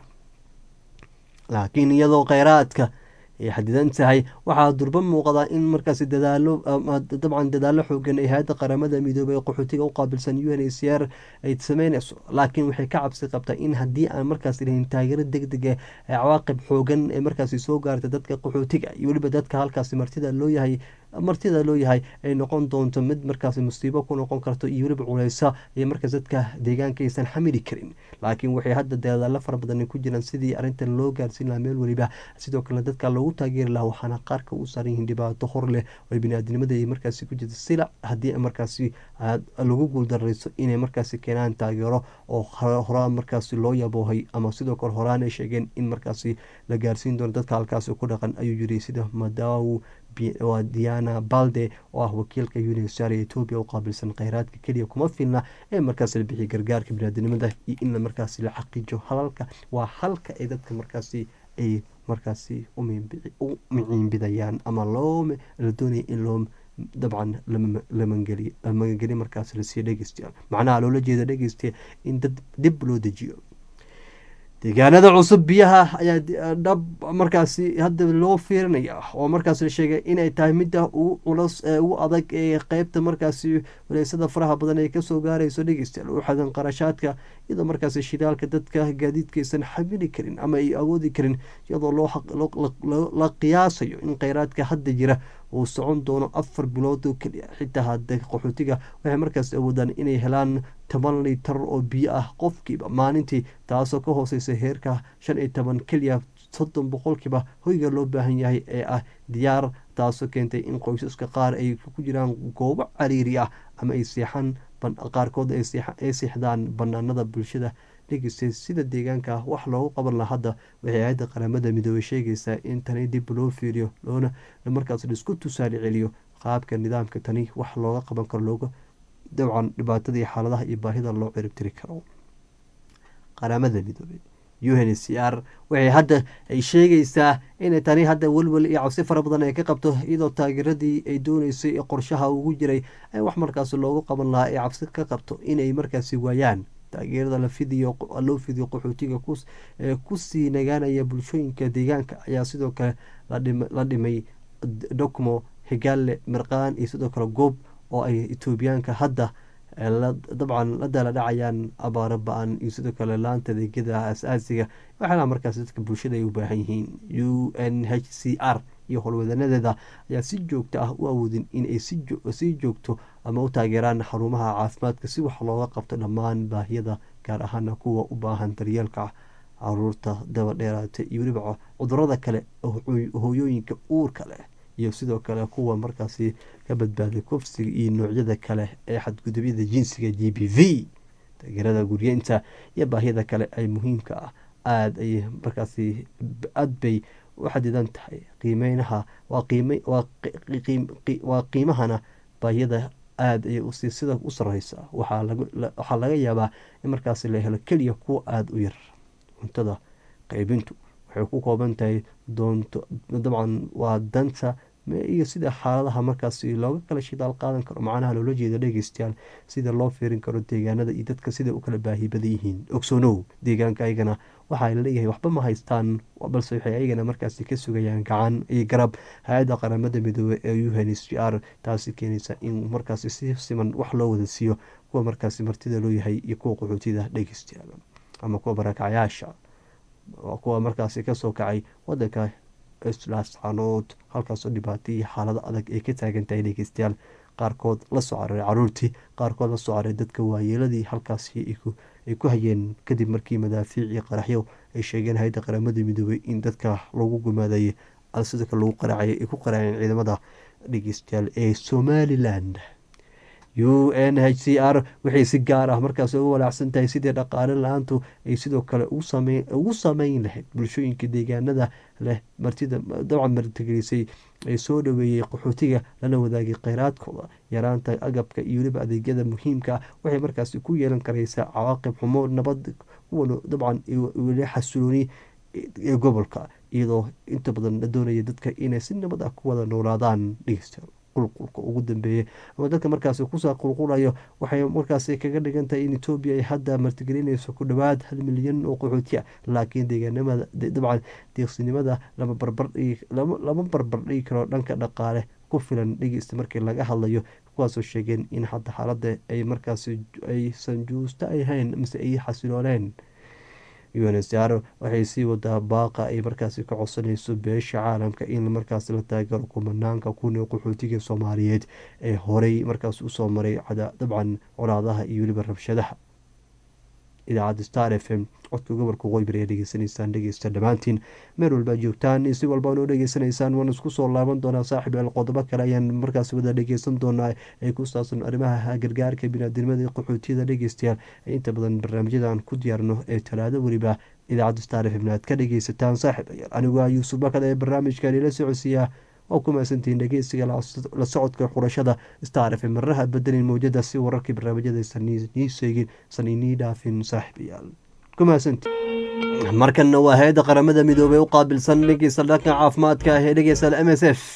laakiin iyadoo kheyraadka ay xadidan tahay waxaa durba muuqda in markaasi dadaalo dabcan dadaalo xoogan ay hay-adda qaramada midoobey ee qaxootiga u qaabilsan u n h c r ay sameyneyso laakiin waxay ka cabsi qabtaa in haddii aan markaasi lahayn taageero deg deg ee cawaaqib xoogan ee markaasi soo gaarta dadka qaxootiga iyo weliba dadka halkaasi martida loo yahay martida loo yahay ay noqon doonto mid markaasi musiibo ku noqon karto iyo weliba culeysa iyo markaas dadka deegaanka aysan xamili karin laakiin waxay hadda dadaalo fara badan ku jiraan sidii arrintan loo gaarsiin lahaa meel weliba sidoo kale dadka loogu taageeri lahaa waxaana qaarka u saaran yihiin dhibaato hor leh oo biniaadnimada ay markaasi ku jirta sila haddii markaasi lagu guuldareyso inay markaasi keenaan taageero oo horaan markaasi loo yaboohay ama sidoo kale horaan ay sheegeen in markaasi la gaarsiin doono dadka halkaasi ku dhaqan ayuu yiri sida madaw waa diana balde oo ah wakiilka unisar ee etoobiya u qaabilsan kheyraadka keliya kuma filna ee markaas la bixiya gargaarka biniaadinimada iyo in markaasi la xaqiijo halalka waa halka ay dadka markaasi ay markaasi u miciinbidayaan ama loo la doonaya in loo dabcan lamagangeli markaas lasiiyo dhegeystayaal macnaha loola jeeda dhegeysta in dad dib loo dejiyo deegaanada cusub biyaha ayaa dhab markaasi hadda loo fiirinaya oo markaas la sheegay inay tahay midda ugu culus ee ugu adag ee qeybta markaasi waleysada faraha badan ay kasoo gaarayso dhegeystayaal u xadan qarashaadka iyadoo markaasi shidaalka dadka gaadiidkaysan xamili karin ama ay awoodi karin iyadoo la qiyaasayo in kheyraadka hadda jira uu socon doono afar bilood oo keliya xitaa hadda qaxootiga waxay markaas awoodaan inay helaan toban litar oo biyo ah qofkiiba maalintii taasoo ka hooseysa heerka shan iyo toban keliya soddon boqolkiiba hoyga loo baahan yahay ee ah diyaar taasoo keentay in qoysaska qaar ay ku jiraan goobo cariiri ah ama ay seexan qaarkood ay seexdaan banaanada bulshada dhegeysta sida deegaanka wax loogu qaban laha hadda waxay hay-adda qaramada midoobey sheegaysaa in tani dib loo fiiriyo loona markaas laisku tusaale celiyo qaabka nidaamka tani wax looga qaban karo looga dabcan dhibaatada iyo xaaladaha iyo baahida loo ciribtiri karo qaramada midoobey u n c r waxay hadda ay sheegaysaa inay tani hadda welwel iyo cabsi fara badan ay ka qabto iyadoo taageeradii ay dooneysay ee qorshaha ugu jiray ay wax markaas loogu qaban lahaa ay cabsi ka qabto inay markaasi waayaan taageerada la fidiyo loo fidiyo qaxootiga ee kusii nagaanaya bulshooyinka deegaanka ayaa sidoo kale la dhimay docmo higaale mirqaan iyo sidoo kale goob oo ay etoobiyaanka hadda dabcan la daala dhacayaan abaaro ba-an iyo sidoo kale laanta adeegyada as-aasiga waxaana markaas dadka bulshada ay u baahan yihiin u n h c r iyo howlwadanadeeda ayaa si joogto ah u awoodin inay sii joogto ama u taageeraan xarumaha caafimaadka si wax looga qabto dhammaan baahiyada gaar ahaana kuwa u baahan daryeelka caruurta daba dheeraata iyo weliba cudurada kale hooyooyinka uurka leh iyo sidoo kale kuwa markaasi ka badbaaday kufsiga iyo noocyada kale ee xadgudubyada jinsiga g b v taageerada guryeynta iyo baahiyada kale ay muhiimka ah aada ay markaasi aad bay u xadidan tahay qiimeynaha waa qiimahana baahiyada aada ayay usii sida u sareysa waxaa laga yaabaa in markaasi la helo keliya kuwa aada u yar cuntada qaybintu waxay ku kooban tahay doonto dabcan waa danta iyo sida xaaladaha markaasi looga kala shidaal qaadan karo macnaha loola jeeda dhegeystayaal sida loo fiirin karo deegaanada iyo dadka sida u kala baahi badan yihiin ogsoonow deegaanka ayagana waxaa laleeyahay waxba ma haystaan balse waxay ayagana markaasi ka sugayaan gacan iyo garab hay-adda qaramada midoobey ee u n h r taasi keenaysa in markaasi si siman wax loo wada siiyo kuwa markaasi martida loo yahay iyo kuwa qaxootida dhegeystayaal ama kuwa barakacyaasha kuwa markaasi kasoo kacay wadanka laascanood halkaasoo dhibaato iyo xaalado adag ay ka taagan tahay dhegeystayaal qaarkood la soo cararay caruurtii qaarkood la soo cararay dadka waayeeladii halkaasi ay ku hayeen kadib markii madaafiic iyo qaraxyo ay sheegeen hay-adda qaramada midoobey in dadka lagu gumaadayay sidoo kale lagu qaraacay ay ku qaraaceen ciidamada dhegeystayaal ee somalilan u n h c r waxay si gaar ah markaas uga walaacsan tahay sidii dhaqaale la-aantu ay sidoo kale ugu sameyn lahayd bulshooyinka deegaanada leh martida dabcan martigelisay ee soo dhaweeyey qaxootiga lana wadaagay kheyraadkooda yaraanta agabka iyo weliba adeegyada muhiimka ah waxay markaasi ku yeelan karaysaa cawaaqib xumo nabad kuwan dabcan weli xasulooni ee gobolka iyadoo inta badan la doonaya dadka inay si nabad ah ku wada noolaadaan dhegeysta qulqulka ugu dambeeyay ama dadka markaasi kusoo qulqulayo waxay markaasi kaga dhigan tahay in etoobiya ay hadda martigelinayso ku dhowaad hal milyan oo qaxooti ah laakiin deegaanimada dabcan deeqsinimada lama barbardhigi karo dhanka dhaqaale ku filan dhegeysta markii laga hadlayo kuwaasoo sheegeen in hadda xaaladda ay markaasi aysan juusto ahayn mise ay xasilooleen unsr waxay sii wadaa baaqa ay markaasi ka codsanayso beesha caalamka in markaas la taagaro kumanaanka kun ee qaxootiga soomaaliyeed ee horey markaas usoo maray dabcan colaadaha iyo weliba rabshadaha idaacadda star f m codka gobolka qoybir ee dhegeysanaysaan dhegeysta dhammaantiin meel walbaa joogtaan si walba noo dhegeysanaysaan waan isku soo laaban doonaa saaxib eel qodobo kale ayaan markaas wada dhegeysan doonaa ee ku saabsan arrimaha gargaarka biniaadnimada qaxootiyada dhegeystayaal ee inta badan barnaamijyadan ku diyaarno ee talaado weliba idaacadda star f m aad ka dhegeysataan saaxib ayaal anigu ah yuusuf bakad ee barnaamijkan ila socodsiiyaa oo ku mahadsantihiin dhegeysiga la socodka xurashada star f m marraha bedelin mawjada si wararkii barnaamijyadaysan nii seegin san inii dhaafin saaxiibayaal ku mahadsantihiin markanna waa hay-adda qaramada midoobey u qaabilsan dhegeysta dhanka caafimaadka ee dhegeysta m s f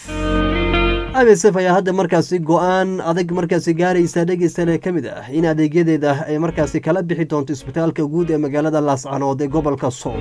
m s f ayaa hadda markaasi go-aan adag markaasi gaaraysa dhegeystalee ka mid ah in adeegyadeeda ay markaasi kala bixi doonto isbitaalka guud ee magaalada laascanood ee gobolka sool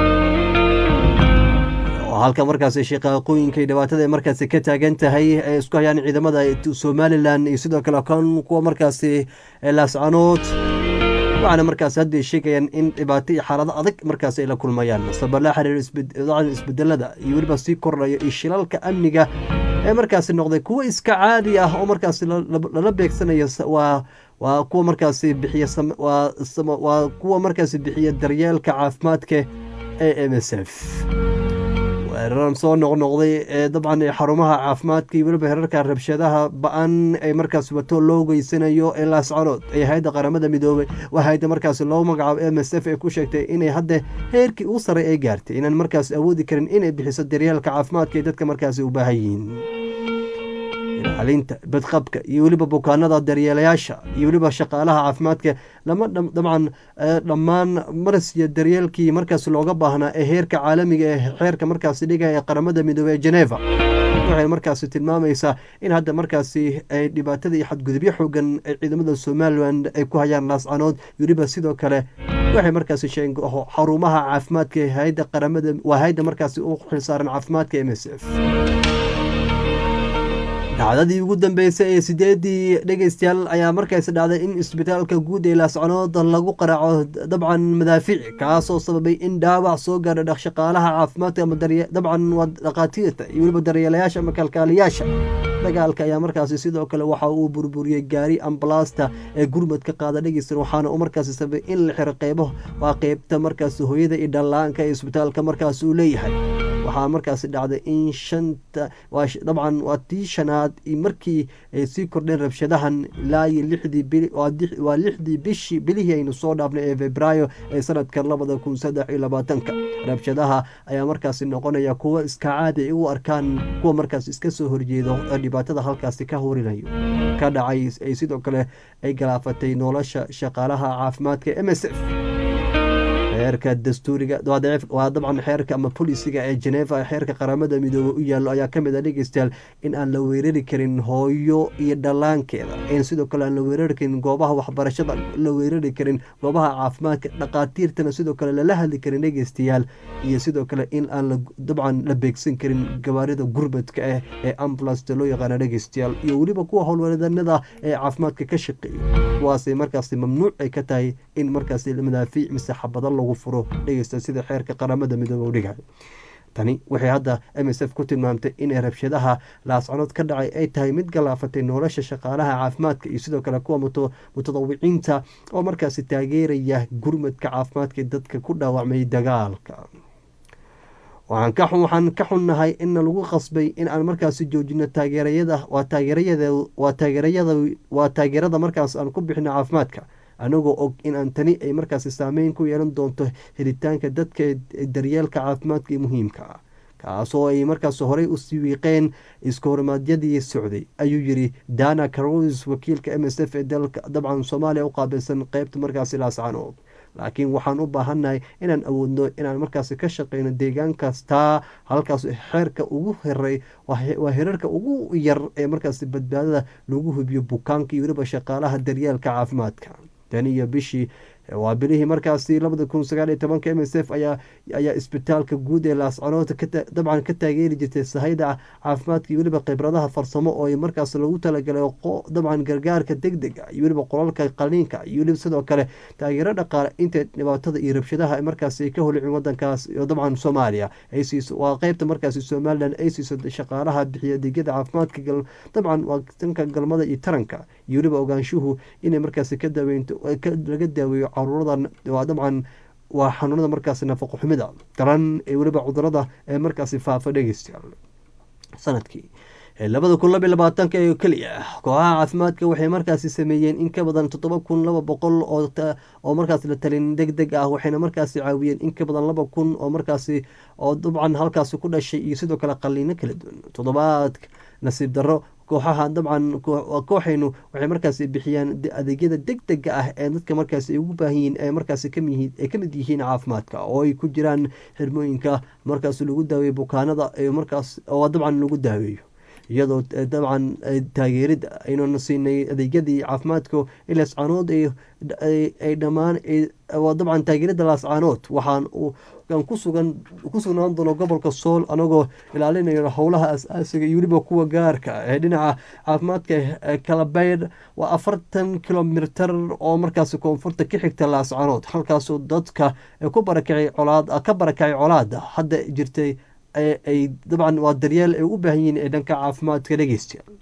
halka markaasi shaqaaqooyinkay dhibaatada markaasi ka taagan tahay ay isku hayaan ciidamada somalilan iyo sidoo kale kan kuwa markaasi laascanood waxaana markaasi hadda sheegayaan in dhibaato iyo xaalado adag markaasi ay la kulmayaan sabab la xiriir isbedelada iyo weliba sii kordhayo iyo shilalka amniga ee markaasi noqday kuwo iska caadi ah oo markaasi lala beegsanayo waa waa kuwa markaasi bixiya waa kuwa markaasi bixiya daryeelka caafimaadka ee m s f weeraran soo noqnoqday ee dabcan xarumaha caafimaadka iyo weliba herarka rabshadaha ba-an ay markaas wato loo geysanayo ee laascanood ee hay-adda qaramada midoobey waa hay-adda markaas loo magacaabo m s f ee ku sheegtay inay hadda heerkii u saray ay gaartay inaan markaas awoodi karin inay bixiso daryeelka caafimaadka ee dadka markaasi u baahan yihiin ilaalinta badqabka iyo weliba bukaanada daryeelayaasha iyo weliba shaqaalaha caafimaadka lama dabcan dhammaan marasiya daryeelkii markaas looga baahnaa ee heerka caalamiga ee xeerka markaasi dhigaya ee qaramada midoobey ee geneva waxay markaasi tilmaamaysaa in hadda markaasi ay dhibaatada iyo xadgudubyo xoogan ee ciidamada somalilan ay ku hayaan laascanood weliba sidoo kale waxay markaasi sheegeen xarumaha caafimaadka ee hayadda qaramada waa hayadda markaasi u xilsaaran caafimaadka m s f dhacdadii ugu dambeysay ee sideedii dhegeystayaal ayaa markaasi dhacday in isbitaalka guud ee laascanood lagu qaraaco dabcan madaafiic kaasoo sababay in dhaawac soo gaadha dhaqshaqaalaha caafimaadka ama dabcan waa dhakhaatiirta iyo weliba daryeelayaasha ama kalkaaliyaasha dagaalka ayaa markaasi sidoo kale waxa uu burburiyey gaari ambalaasta ee gurmadka qaada dhegeysta waxaana uu markaasi sababay in la xiro qeybo waa qeybta markaasi hooyada iyo dhallaanka ee isbitaalka markaasi uu leeyahay waxaa markaasi dhacday in shanta dabcan waa tii shanaad markii ay sii kordheen rabshadahan ilaa iyo lixdii bil waa lixdii bishii bilihii aynu soo dhaafnay ee febraayo ee sanadka labada kun saddex iyo labaatanka rabshadaha ayaa markaasi noqonaya kuwo iska caadi ay u arkaan kuwa markaas iska soo horjeedo ee dhibaatada halkaasi ka horinayo ka dhacay ay sidoo kale ay galaafatay nolosha shaqaalaha caafimaadka m s f xeerka dastuuriga waa dabcan xeerka ama bolisiga ee geneva ee xeerka qaramada midoobey u yaallo ayaa kamid a dhegeystayaal in aan la weerari karin hooyo iyo dhallaankeeda in sidoo kale aan la weerari karin goobaha waxbarashada la weerari karin goobaha caafimaadka dhaqaatiirtana sidoo kale lala hadli karin dhegeystayaal iyo sidoo kale in aan dabcan la beegsan karin gabaarida gurbadka ah ee ambulasta loo yaqaana dhegeystayaal iyo weliba kuwa howlwadanada ee caafimaadka ka shaqeeya kuwaasay markaasi mamnuuc ay ka tahay in markaasi madaafiic mise xabado lagu furo dhegeysta sida xeerka qaramada midoobe u dhigay tani waxay hadda m s f ku tilmaamtay inay rabshadaha laascanood ka dhacay ay tahay mid galaafatay nolosha shaqaalaha caafimaadka iyo sidoo kale kuwa mutadawiciinta oo markaasi taageeraya gurmadka caafimaadka dadka ku dhaawacmay dagaalka waxaan ka xunnahay inna lagu qasbay in aan markaasi joojino taageerayada waa taageerayawaa taageerada markaas aan ku bixino caafimaadka anagoo og in aan tani ay markaasi saameyn ku yeelan doonto helitaanka dadka daryeelka caafimaadka muhiimka ah kaasoo ay markaas horey u siwiiqeen iskahormaadyadii socday ayuu yiri dana carolis wakiilka m s f ee dalka dabcan soomaaliya u qaabilsan qeybta markaasi laascanood laakiin waxaan u baahannahay inaan awoodno inaan markaasi ka shaqeyno deegaan kastaa halkaas xeerka ugu heray waa herarka ugu yar ee markaasi badbaadada lagu hubiyo bukaanka iyo weliba shaqaalaha daryeelka caafimaadka tan iyo bishii waa bilihii markaasi labada kun sagaal iyo tobanka m s f ayaa ayaa isbitaalka guud ee laascanood dabcan ka taageeri jirtay sahayda caafimaadka iyo weliba khibradaha farsamo oo markaas lagu talagalay dabcan gargaarka deg dega iyo weliba qolalka qaliinka iyo weliba sidoo kale taageero dhaqaale inta dhibaatada iyo rabshadaha markaas ay ka holicin wadankaas dabcan soomaaliya ay siiso waa qeybta markaasi somalilan ay siiso shaqaalaha bixiya adeegyada caafimaadka dabcan waa tanka galmada iyo taranka iyo weliba ogaanshuhu inay markaasi ka daaweynto laga daaweeyo caruuradan waa dabcan waa xanuunada markaasi nafaqo xumida daran ee weliba cudurada ee markaasi faafa dhegeystayaal sanadkii labada kun laba labaatanka ee keliya kooxaha caafimaadka waxay markaasi sameeyeen in ka badan toddoba kun laba boqol oo markaas la talin deg deg ah waxayna markaasi caawiyeen in ka badan laba kun oo markaasi oo dabcan halkaasi ku dhashay iyo sidoo kale qaliino kala duwan toddobaadka nasiib darro kooxaha dabcan kooxaynu waxay markaasi bixiyaan adeegyada deg dega ah ee dadka markaasi ay ugu baahan yihiin ee markaasi ay ka mid yihiin caafimaadka oo ay ku jiraan xirmooyinka markaas lagu daaweeyo bukaanada markaas oo dabcan lagu daaweeyo iyadoo dabcan taageerida aynuna siinay adeegyadii caafimaadka in laascaanood ay dhammaan dabcan taageerada laascaanood waxaan kusugan ku sugnaan doono gobolka sool anagoo ilaalinayo howlaha as-aasiga iyo weliba kuwa gaarka ee dhinaca caafimaadka kalabeydh waa afartan kilomitar oo markaasi koonfurta ka xigta laascaanood halkaasoo dadka ku barakacay colaad ka barakacay colaada hadda jirtay ay dabcan waa daryeel ay u baahan yihiin ee dhanka caafimaadka dhegeystayaal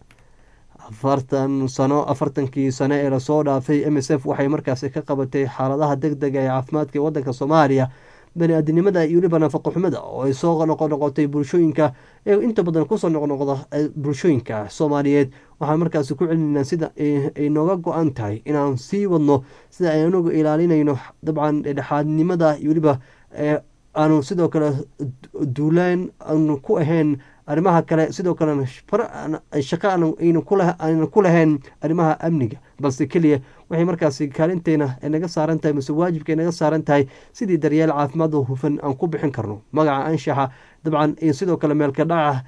afartan sano afartankii sano ee lasoo dhaafay m s f waxay markaasi ka qabatay xaaladaha deg dega ee caafimaadka ee wadanka soomaaliya bani-aadinimada iyo weliba nafaqo xumida oo ay soo noqonoqotay bulshooyinka ee inta badan kusoo noqnoqda bulshooyinka soomaaliyeed waxaan markaasi ku celinaynaa sida ay nooga go-an tahay inaan sii wadno sida ay anagu ilaalinayno dabcan dhexaadnimada iyo weliba aanu sidoo kale duulaan aanu ku ahayn arrimaha kale sidoo kalena shaqo aynan ku lahayn arrimaha amniga balse keliya waxay markaasi kaalinteena naga saaran tahay mase waajibka naga saaran tahay sidii daryeel caafimaad oo hufan aan ku bixin karno magaca anshaxa dabcan iyo sidoo kale meelka dhaca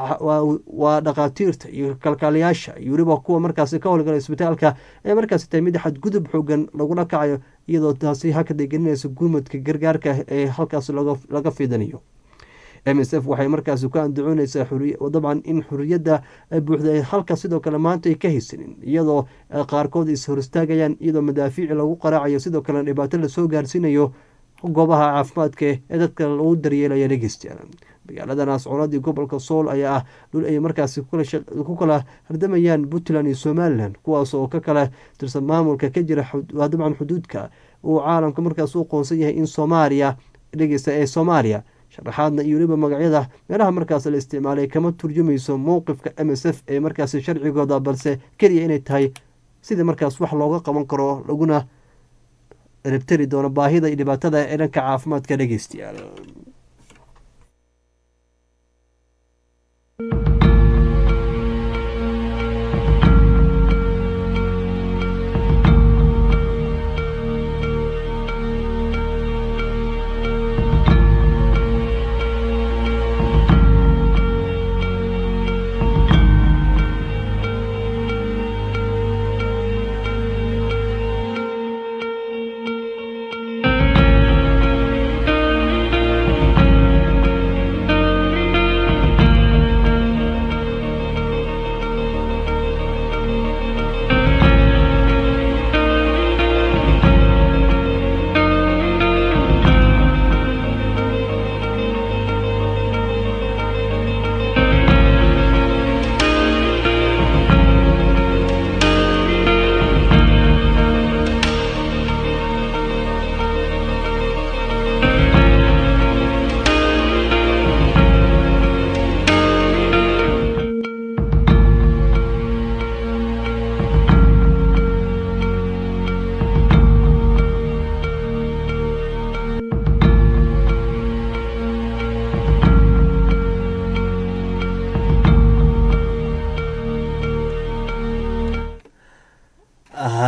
waa dhakhaatiirta iyo kalkaaliyaasha iyo weliba kuwa markaasi ka howlgala isbitaalka ee markaasi tahay mid xadgudub xoogan lagula kacayo iyadoo taasi hakada gelinaysa gurmadka gargaarka ee halkaas laga fidanayo m s f waxay markaasi ku andacooneysaa dabcan in xuriyadda buuxda halka sidoo kale maanta ay ka haysanin iyadoo qaarkood is hor istaagayaan iyadoo madaafiici lagu qaraacayo sidoo kalena dhibaato lasoo gaarsiinayo goobaha caafimaadka ee dadka lagu daryeelaya dhegeystayaal magaalada naascoonad iyo gobolka sool ayaa ah dhul ay markaasi ku kala hardamayaan puntland iyo somalilan kuwaas oo ka kala tirsan maamulka ka jira dabcan xuduudka uu caalamka markaas u qoonsan yahay in soomaaliya dhegeysta ee soomaaliya sharaxaadna iyo weliba magacyada meelaha markaas la isticmaalay kama turjumayso mowqifka m s f ee markaasi sharcigooda balse keliya inay tahay sidii markaas wax looga qaban karo laguna rabtari doono baahida iyo dhibaatada ee dhanka caafimaadka dhegeystayaal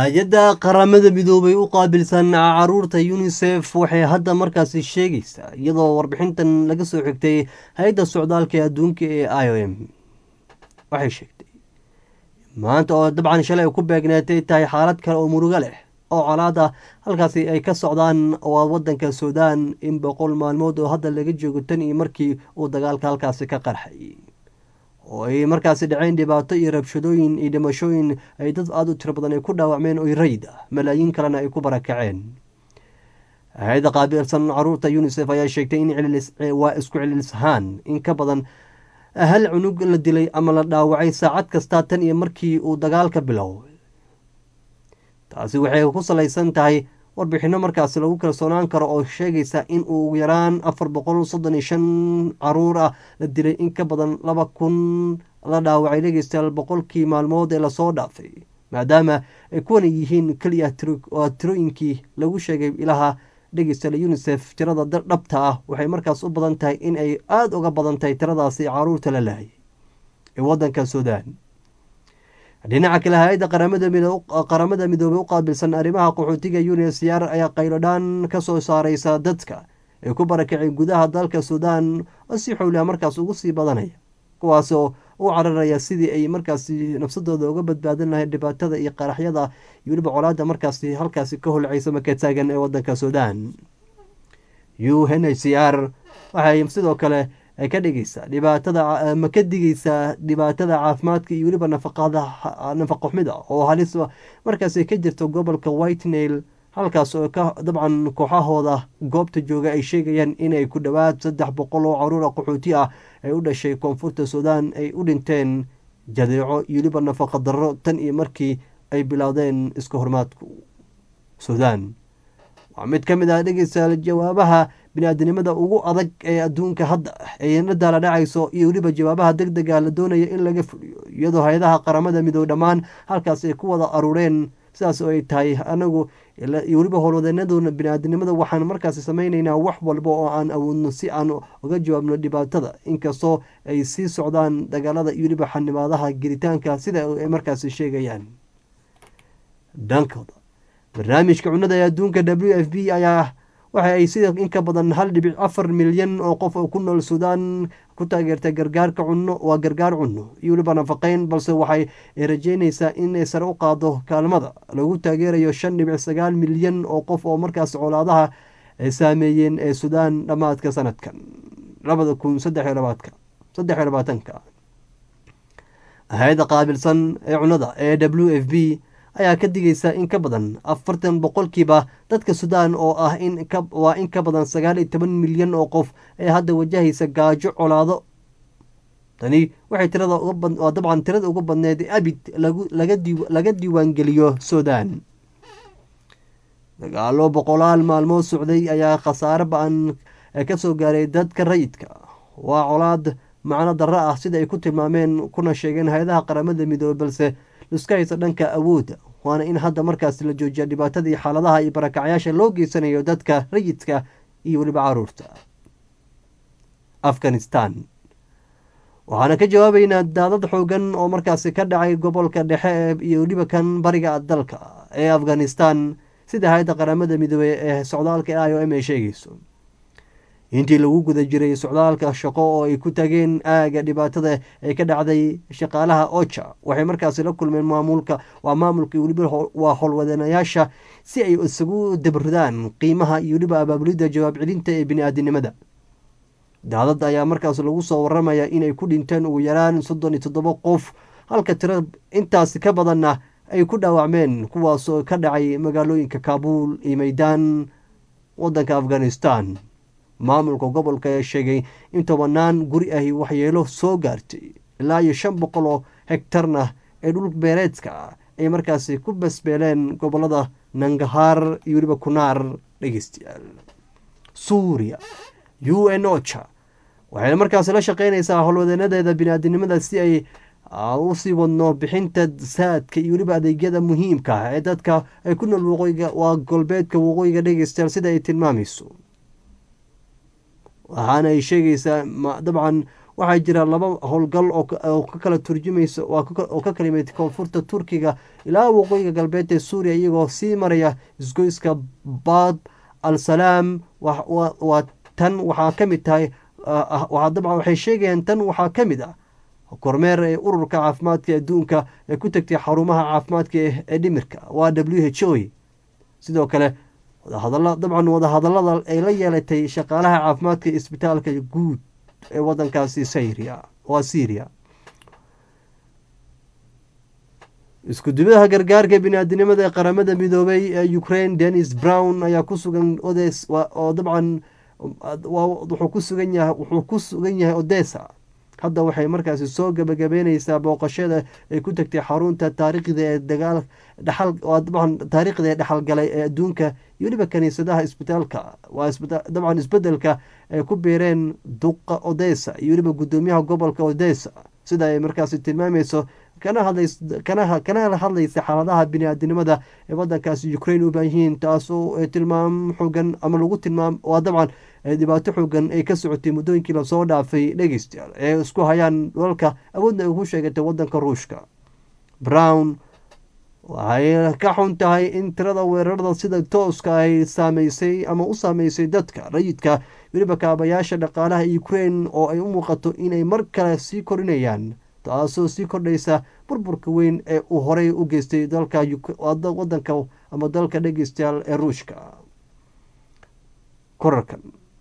hay-adda qaramada midoobay u qaabilsan caruurta unisef waxay hadda markaasi sheegaysaa iyadoo warbixintan laga soo xigtay hay-adda socdaalka ee adduunka ee i o m waxay sheegtay maanta oo dabcan shalay ku beegneetay tahay xaalad kale oo murugo leh oo colaada halkaasi ay ka socdaan waa wadanka suudaan in boqol maalmood oo hadda laga joogo tan iyo markii uu dagaalka halkaasi ka qarxay oo ay markaasi dhaceen dhibaato iyo rabshadooyin iyo dhimashooyin ay dad aada u tiro badan ay ku dhaawacmeen oy rayid ah malaayiin kalena ay ku barakaceen hay-adda qaabilsan caruurta unisef ayaa sheegtay in waa isku celilishaan in ka badan hal cunug la dilay ama la dhaawacay saacad kasta tan iyo markii uu dagaalka biloway taasi waxay ku salaysan tahay warbixino markaasi lagu kalsoonaan karo oo sheegaysa in uu ugu yaraan afar boqol soddon iyo shan caruur ah la dilay in ka badan laba kun la dhaawacay dhegeystayaal boqolkii maalmood ee lasoo dhaafay maadaama ay kuwana yihiin keliya tirooyinkii lagu sheegay ilaha dhegeystayaal unisef tirada dhabta ah waxay markaas u badan tahay in ay aada uga badan tahay tiradaasi caruurta la laayay ee wadanka suudaan dhinaca kale hay-adda qaramada midoobey u qaabilsan arrimaha qaxootiga unsr ayaa qaylodhaan ka soo saareysa dadka ee ku barakacay gudaha dalka suudaan oo si xowliha markaas ugu sii badanaya kuwaasoo u cararaya sidii ay markaasi nafsadooda uga badbaadin lahayd dhibaatada iyo qaraxyada iyo weliba colaada markaasi halkaasi ka holcaysa maka taagan ee wadanka suudaan u n h c r waxay sidoo kale ka dhigaysaa dhibaatada ma ka digaysaa dhibaatada caafimaadka iyo weliba nafaqada nafaqa xumida oo halis markaas ka jirto gobolka whitenail halkaas oo ka dabcan kooxahooda goobta jooga ay sheegayaan inay ku dhowaad saddex boqol oo caruura qaxooti ah ay u dhashay koonfurta suudaan ay u dhinteen jadeeco iyo weliba nafaqa darro tan iyo markii ay bilowdeen iska hormaadku suudaan waa mid ka mid ah dhegeystayaal jawaabaha bini-aadanimada ugu adag ee adduunka hadda ay la daala dhacayso iyo weliba jawaabaha deg dega la doonaya in laga fuliyo iyadoo hay-adaha qaramada midoob dhammaan halkaas ay ku wada aruureen sidaas oo ay tahay anagu iyo weliba howlwadeenaduna bini-aadanimada waxaan markaasi sameyneynaa wax walba oo aan awoodno si aan uga jawaabno dhibaatada inkastoo ay sii socdaan dagaalada iyo weliba xanibaadaha gelitaanka sida ay markaasi sheegayaan dhankooda barnaamijka cunada ee adduunka w f b ayaa waxa ay sida in ka badan hal dhibic afar milyan oo qof oo ku nool suudaan ku taageertay gargaarka cunno waa gargaar cunno iyo weliba nafaqeyn balse waxay rajeynaysaa inay sare u qaado kaalmada lagu taageerayo shan dhibic sagaal milyan oo qof oo markaas colaadaha saameeyeen ee suudaan dhammaadka sanadkan labada kun saddex iyo labaadka saddex iyo labaatanka hay-adda qaabilsan ee cunnada ee w f b ayaa ka digaysa in ka badan afartan boqolkiiba dadka suudaan oo ah waa in ka badan sagaal iyo toban milyan oo qof ee hadda wajahaysa gaajo colaado tani waxay tirada waa dabcan tirada ugu badneed abid laga diiwaangeliyo suudaan dagaalo boqolaal maalmood socday ayaa khasaare ba-an ka soo gaaray dadka rayidka waa colaad macno darro ah sida ay ku tilmaameen kuna sheegeen hay-adaha qaramada midoobey balse liska haysa dhanka awoodda waana in hadda markaas la joojiya dhibaatadii xaaladaha iyo barakacyaasha loo geysanayo dadka rayidka iyo weliba caruurta afghanistan waxaana ka jawaabeynaa daadad xoogan oo markaasi ka dhacay gobolka dhexe iyo weliba kan bariga dalka ee afghanistan sida hay-adda qaramada midoobey ee socdaalka i o m ay sheegayso intii lagu guda jiray socdaalka shaqo oo ay ku tageen aaga dhibaatada ee ka dhacday shaqaalaha oja waxay markaasi la kulmeen maamulka waa maamulka weliba waa howlwadanayaasha si ay isagu dabridaan qiimaha iyo weliba abaabulidda jawaab celinta ee bini-aadinimada daadad ayaa markaas lagu soo waramaya inay ku dhinteen ugu yaraan soddon iyo toddoba qof halka tiro intaasi ka badanna ay ku dhaawacmeen kuwaasoo ka dhacay magaalooyinka kaabuul iyo maydaan wadanka afghanistan maamulka gobolka ayaa sheegay in tobanaan guri ahi waxyeelo soo gaartay ilaa iyo shan boqol oo hegtarna ee dhul beereedka ah ay markaasi ku basbeeleen gobolada nangahaar iyo weliba kunaar dhegeystayaal suuriya u n ocha waxayna markaasi la shaqeynaysaa howlwadeenadeeda bini-aadinimada si ay usii wadno bixinta saadka iyo weliba adeegyada muhiimka ah ee dadka ay ku nool waqooyiga waa golbeedka waqooyiga dhegeystayaal sida ay tilmaamayso waxaana ay sheegaysaa dabcan waxaa jira laba howlgal oo ka kala turjumaysa oo ka kala yimid koonfurta turkiga ilaa waqooyiga galbeed ee suuriya iyagoo sii maraya isgoyska bad al salaam waa tan waxaa ka mid tahay dabcan waxay sheegayaan tan waxaa ka mid ah kormeer ee ururka caafimaadka adduunka ee ku tegtay xarumaha caafimaadka ee dhimirka waa w h o sidoo kale wadahadala dabcan wadahadalada ay la yeelatay shaqaalaha caafimaadka isbitaalka guud ee wadankaasi syria waa syria iskudubaha gargaarka biniaadinimada ee qaramada midoobay ee ukraine denis brown ayaa ku sugan odes oo dabcan wuxuu ku sugan yahay wuxuu ku sugan yahay odessa hadda waxay markaasi soo gabagabeyneysaa booqashada ay ku tagtay xarunta taariikhda ee dagaal dhaxal dabcan taariikhda ee dhexalgalay ee adduunka iyo weliba kaniisadaha isbitaalka waa dabcan isbedelka ay ku biireen duqa odessa iyo weliba guddoomiyaha gobolka odessa sida ay markaasi tilmaameyso kana hadlaysa xaaladaha biniaadinimada ee wadankaasi ukraine u baahan yihiin taasoo tilmaam xoogan ama lagu tilmaam waa dabcan dhibaato xoogan ay ka socotay muddooyinkii lasoo dhaafay dhegeystayaal ee isku hayaan dalalka awoodna ay ku sheegatay wadanka ruushka brown waxay ka xun tahay in tirada weerarada sida tooska ay saameysay ama u saameysay dadka rayidka weliba kaabayaasha dhaqaalaha ukraine oo ay u muuqato inay mar kale sii korinayaan taasoo sii kordhaysa burburka weyn ee uu horey u geystay dalka wadanka ama dalka dhegeystayaal ee ruushka korarkan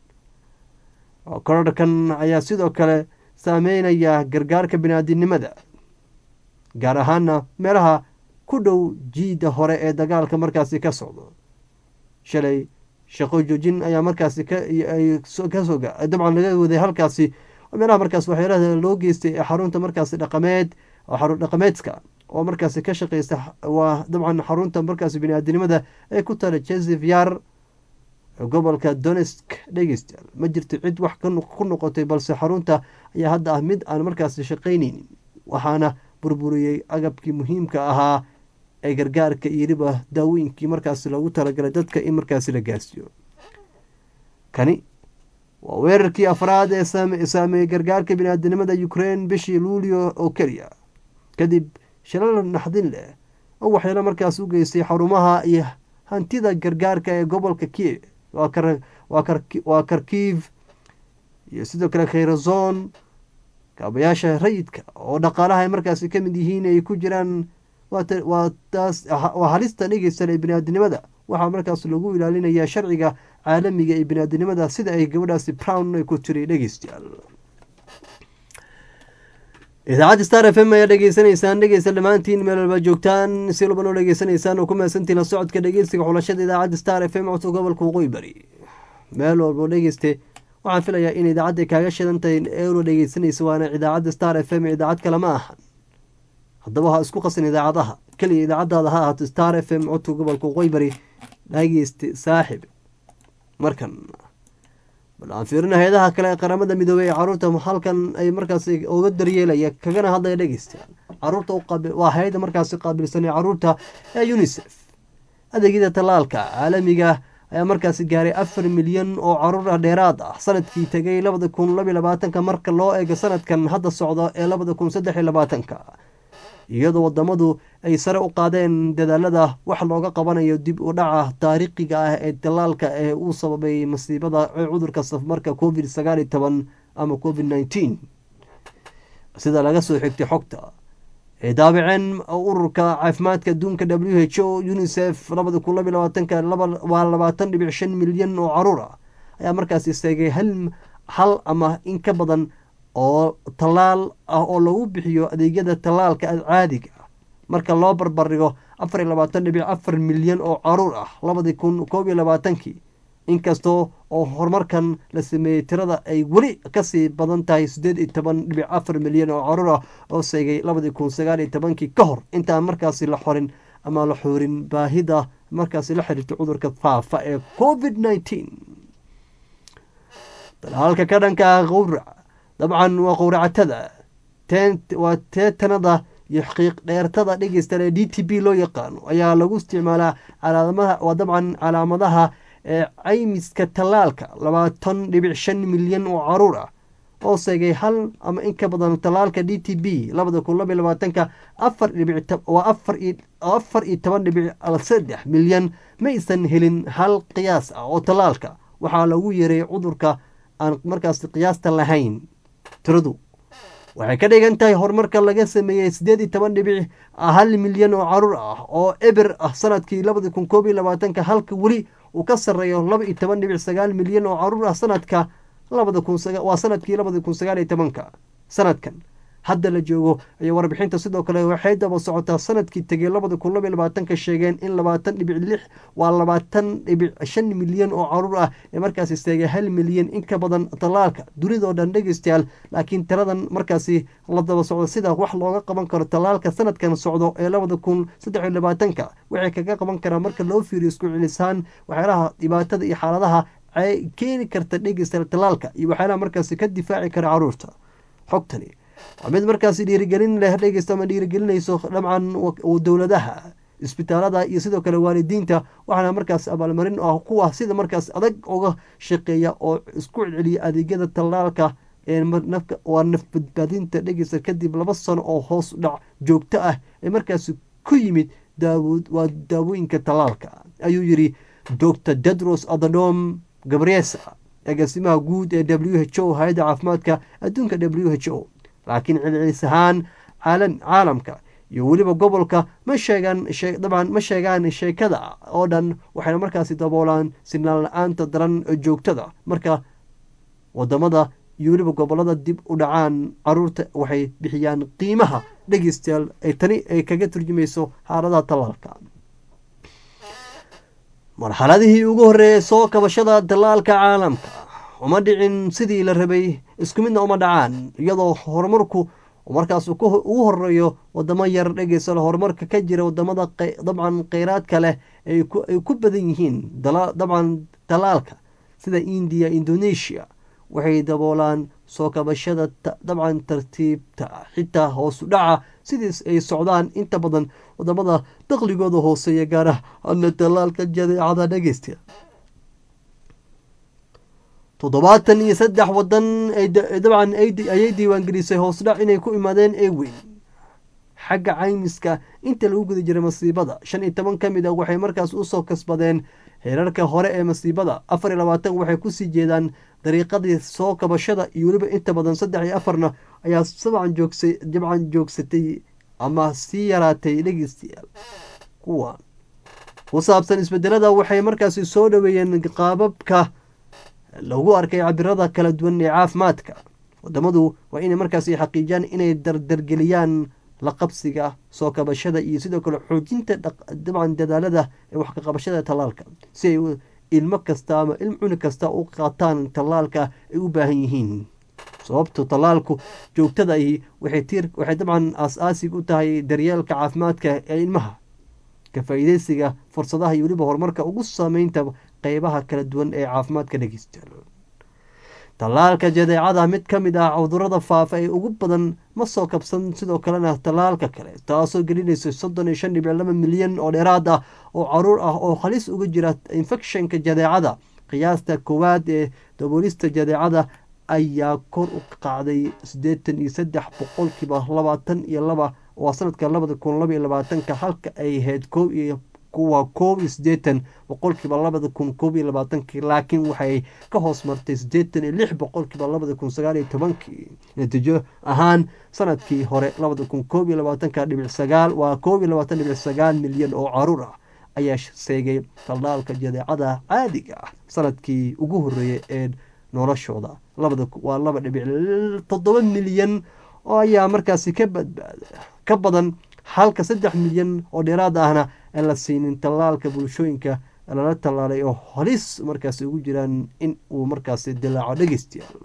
korarkan ayaa sidoo kale saameynaya gargaarka biniaadinimada gaar ahaana meelaha ku dhow jiida hore ee dagaalka markaasi ka socdo shalay shaqo joojin ayaa markaasi kasoo dabcan laga waday halkaasi meelaha markaas waxyaalaha loo geystay ee xarunta markaasi dhaqameed xarun dhaqameedka oo markaasi ka shaqeysa waa dabcan xarunta markaasi biniaadinimada ee ku tala joseph yar gobolka donesk dhegeystayaal ma jirto cid wax ku noqotay balse xarunta ayaa hadda ah mid aan markaasi shaqayneynin waxaana burburiyey agabkii muhiimka ahaa ee gargaarka iyo weliba daawooyinkii markaasi loogu talagalay dadka in markaasi la gaarsiiyo kani waa weerarkii afraad ee saameeyey gargaarka biniaadinimada ukraine bishii luulio oo keliya kadib shilal naxdin leh oo waxyaalo markaas u geystay xarumaha iyo hantida gargaarka ee gobolka kiev waa karkiv iyo sidoo kale khayrazon kaabayaasha rayidka oo dhaqaalaha ay markaasi ka mid yihiin ay ku jiraan waa halista dhegeysan ee biniaadinimada waxaa markaas lagu ilaalinayaa sharciga caalamiga ee biniaadinimada sida ay gabadhaasi brown ay ku tiri dhegeystayaal idaacadda star f m ayaa dhegeysanaysaan dhegeysta dhammaantiin meel walba joogtaan si walba noo dhegeysanaysaan oo ku mahadsantiin la socodka dhegeysiga xulashada idaacadda star f m codka gobolka waqooyi bari meel walbo dhegeyste waxaan filayaa in idaacadda kaaga shidan tahay eelo dhegeysanaysa waana idaacadda star f m idaacad kale ma ahan haddaba ha isku qasin idaacadaha keliya idaacadaada ha ahaato star f m codka gobolka waqooyi bari dhageyste saaxib markan bal aan fiirina hay-adaha kale ee qaramada midoobey ee caruurta halkan ay markaas uga daryeelaya kagana hadlaya dhegeystayaal caruurta waa hay-ada markaasi qaabilsan ee caruurta ee unisef adeegyada tallaalka caalamiga ayaa markaasi gaaray afar milyan oo caruur ah dheeraad ah sanadkii tegay labada kun labiyo labaatanka marka loo eego sanadkan hadda socda ee labada kun saddex iyo labaatanka iyadoo wadamadu ay sare u qaadeen dadaalada wax looga qabanayo dib u dhaca taariikhiga ah ee dalaalka ee uu sababay masiibada cudurka safmarka covid sagaal iyo toban ama covid nineteen sida laga soo xigtay xogta ay daabaceen ururka caafimaadka adduunka w h o unisef labada kun labiyo labaatanka waa labaatan dhibic shan milyan oo caruur ah ayaa markaasi seegay hal hal ama in ka badan oo tallaal ah oo lagu bixiyo adeegyada tallaalka caadiga ah marka loo barbardhigo afar iyo labaatan dhibic afar milyan oo caruur ah labadii kun koob iyo labaatankii inkastoo oo horumarkan la sameeyey tirada ay weli kasii badan tahay siddeed iyo toban dhibic afar milyan oo caruur ah oo seegay labadii kun sagaal iyo tobankii ka hor intaan markaasi la xorin ama la xoorin baahida markaasi la xiriirta cudurka faafa ee covid nineteen talaalka ka dhanka ah qowrac dabcan waa qowracatada waa teetanada iyo xiiq dheertada dhegeysta d t b loo yaqaano ayaa lagu isticmaalaa calaamadaha waa dabcan calaamadaha ee caymiska tallaalka labaatan dhibic shan milyan oo caruur ah oo seegay hal ama in ka badan tallaalka d t b labada kun laba iyo labaatanka afar dhibic waa afar iyo afar iyo toban dhibic saddex milyan ma aysan helin hal qiyaas ah oo tallaalka waxaa lagu yeeray cudurka aan markaas qiyaasta lahayn tiradu waxay ka dhigan tahay horumarka laga sameeyey siddeed iyo toban dhibic hal milyan oo caruur ah oo eber ah sanadkii labada kun koob iyo labaatanka halka weli uu ka sarreeyo laba iyo toban dhibic sagaal milyan oo caruur ah sanadka labada kun waa sanadkii labada kun sagaal iyo tobanka sanadkan hadda la joogo ayaa warbixinta sidoo kale waxay daba socotaa sanadkii tegey labada kun laba iyo labaatanka sheegeen in labaatan dhibic lix waa labaatan dhibic shan milyan oo caruur ah ee markaasi seegay hal milyan in ka badan tallaalka dunidoo dhan dhegeystayaal laakiin tiradan markaasi la daba socdo sida wax looga qaban karo tallaalka sanadkan socdo ee labada kun saddex iyo labaatanka waxay kaga qaban karaa marka loo fiiriyo isku celisaan waxyaalaha dhibaatada iyo xaaladaha ay keeni karta dhegeystayaal tallaalka iyo waxyaalaha markaasi ka difaaci kara caruurta xogtani waa mid markaasi dhiirigelin leh dhegeysta ama dhiirigelinayso dhamcan dowladaha isbitaalada iyo sidoo kale waalidiinta waxaana markaas abaalmarin ah kuwa sida markaas adag uga shaqeeya oo isku celceliya adeegyada tallaalka waa naf badbaadinta dhegeysta kadib laba sano oo hoos dhac joogto ah ee markaasi ku yimid waa daawooyinka tallaalka ayuu yiri docr dedros adhanom gabriesa agaasimaha guud ee w h o hay-adda caafimaadka adduunka w h o laakiin celcelis ahaan caalamka iyo weliba gobolka ma sheegaan dabcan ma sheegaan sheekada oo dhan waxayna markaasi daboolaan sinaan la-aanta daran joogtada marka wadamada iyo weliba gobolada dib u dhacaan caruurta waxay bixiyaan qiimaha dhegeystayaal ay tani ay kaga turjumayso xaaladaha tallaalka marxaladihii ugu horreeyay soo kabashada tallaalka caalamka uma dhicin sidii la rabay isku midna uma dhacaan iyadoo horumarku markaas ugu horeeyo wadamo yar dhegeysa horumarka ka jira wadamada dabcan kheyraadka leh ay ku badan yihiin dabcan tallaalka sida indiya indonesia waxay daboolaan soo kabashada dabcan tartiibta xitaa hoosu dhaca sidiis ay socdaan inta badan wadamada daqligooda hooseeya gaar ahaana tallaalka jadeecada dhegeysta toddobaatan iyo saddex wadan dabcan ayay diiwaangelisay hoosdhac inay ku imaadeen eeweyn xagga caymiska inta lagu guda jiray masiibada shan iyo toban ka mid a waxay markaas usoo kasbadeen heerarka hore ee masiibada afar iyo labaatan waxay kusii jeedaan dariiqadii soo kabashada iyo weliba inta badan saddex iyo afarna ayaa sabcan joogsa dabcan joogsatay ama sii yaraatay dhegeystayaal kuwan ku saabsan isbedelada waxay markaasi soo dhaweeyeen qaababka lagu arkay cabirada kala duwan ee caafimaadka wadamadu waa inay markaasi xaqiijiyaan inay dardargeliyaan la qabsiga soo kabashada iyo sidoo kale xoojinta dabcan dadaalada ee wax kaqabashada tallaalka si ay ilmo kasta ama ilm cuni kasta u qaataan tallaalka ay u baahan yihiin sababto tallaalku joogtada ahi waxay dabcan aas-aasig u tahay daryeelka caafimaadka ee ilmaha ka faa-iideysiga fursadaha iyo weliba horumarka ugu saameynta qeybaha kala duwan ee caafimaadka dhegeysta tallaalka jadeecada mid ka mid ah cudurada faafa ee ugu badan ma soo kabsan sidoo kalena tallaalka kale taasoo gelinaysa soddon iyo shan dhibic laba milyan oo dheeraad ah oo caruur ah oo halis uga jira infectionka jadeecada qiyaasta koowaad ee daboolista jadeecada ayaa kor u qacday siddeetan iyo saddex boqolkiiba labaatan iyo laba waa sanadka labada kun laba iyo labaatanka halka ay ahayd koob iyo kuwa koob iyo siddeetan boqolkiiba labada kun koob iyo labaatankii laakiin waxay ka hoos martay siddeetan iyo lix boqolkiiba labada kun sagaal iyo tobankii natiijo ahaan sanadkii hore labada kun koob iyo labaatanka dhibic sagaal waa koob iyo labaatan dhibic sagaal milyan oo caruur ah ayaa seegay tallaalka jadeecada caadiga ah sanadkii ugu horreeyay ee noloshooda labada waa laba dhibic toddoba milyan oo ayaa markaasi ka badbaada ka badan halka saddex milyan oo dheeraad ahna aan la siinin tallaalka bulshooyinka lala tallaalay oo halis markaasi ugu jiraan in uu markaasi dilaaco dhegeystayaal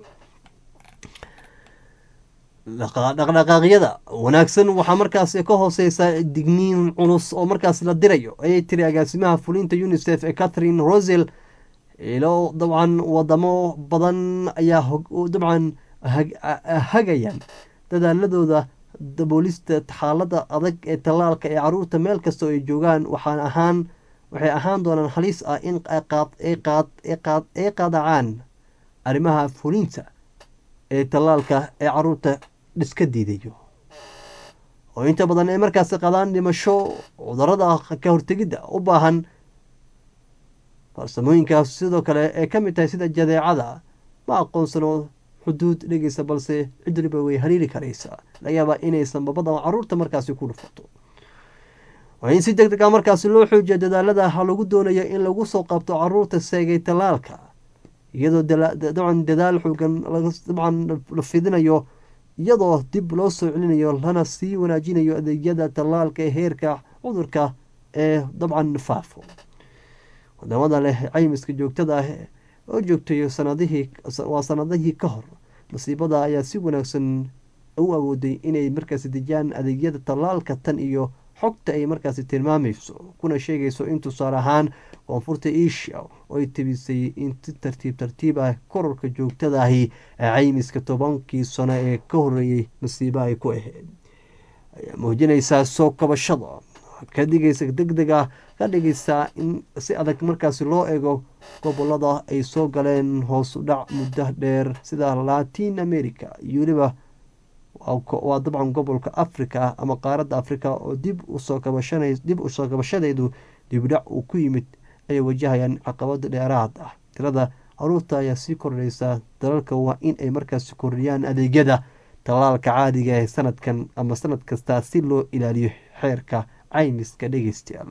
dhaqdhaqaaqyada wanaagsan waxaa markaasi ka hooseysa digniin culus oo markaasi la dirayo ayay tiri agaasimaha fulinta unisef ee catherine rosel ilo dabcan wadamo badan ayaa dabcan hagayaan dadaaladooda daboolista xaalada adag ee tallaalka ee caruurta meel kastoo ay joogaan waxaan ahaan waxay ahaan doonaan halis ah in ay qaadacaan arrimaha fulinta ee tallaalka ee caruurta dhiska diidayo oo inta badan ay markaasi qadaan dhimasho cudurada ka hortegidda u baahan farsamooyinkaas sidoo kale ee ka mid tahay sida jadeecada ma aqoonsano xuduud dhegeysa balse cidriba way hariiri karaysaa laga yaabaa inaysan babada caruurta markaasi ku dhufato waa in si deg deg a markaasi loo xoojiya dadaalada lagu doonayo in lagu soo qabto caruurta seegay tallaalka iyadoo dabcan dadaal xoogan dabcan la fidinayo iyadoo dib loo soo celinayo lana sii wanaajinayo adeegyada tallaalka ee heerka cudurka ee dabcan faafo wadamada leh caymiska joogtada ah oo joogtayo sanadihii waa sanadihii ka hor masiibada ayaa si wanaagsan u awooday inay markaasi dejiyaan adeegyada tallaalka tan iyo xogta ay markaasi tilmaamayso kuna sheegayso in tusaale ahaan koonfurta asia oo ay tebisay in si tartiib tartiib ah kororka joogtadaahi ee caymiska tobankii sano ee ka horeeyey masiibo ay ku ahayd ayaa muujinaysaa soo kabashada ka dhigaysa deg deg ah ka dhigaysaa in si adag markaasi loo eego gobolada ay soo galeen hoos u dhac muddo dheer sida latin america iyo weliba waa dabcan gobolka africa ama qaaradda africa oo dib usoo kabashan dib usoo kabashadeedu dibdhac uu ku yimid ayay wajahayaan caqabada dheeraad ah tirada caruurta ayaa sii kordhaysa dalalka waa in ay markaasi kordhiyaan adeegyada tallaalka caadiga ee sanadkan ama sanad kasta si loo ilaaliyo xeerka caymiska dhegeystayaal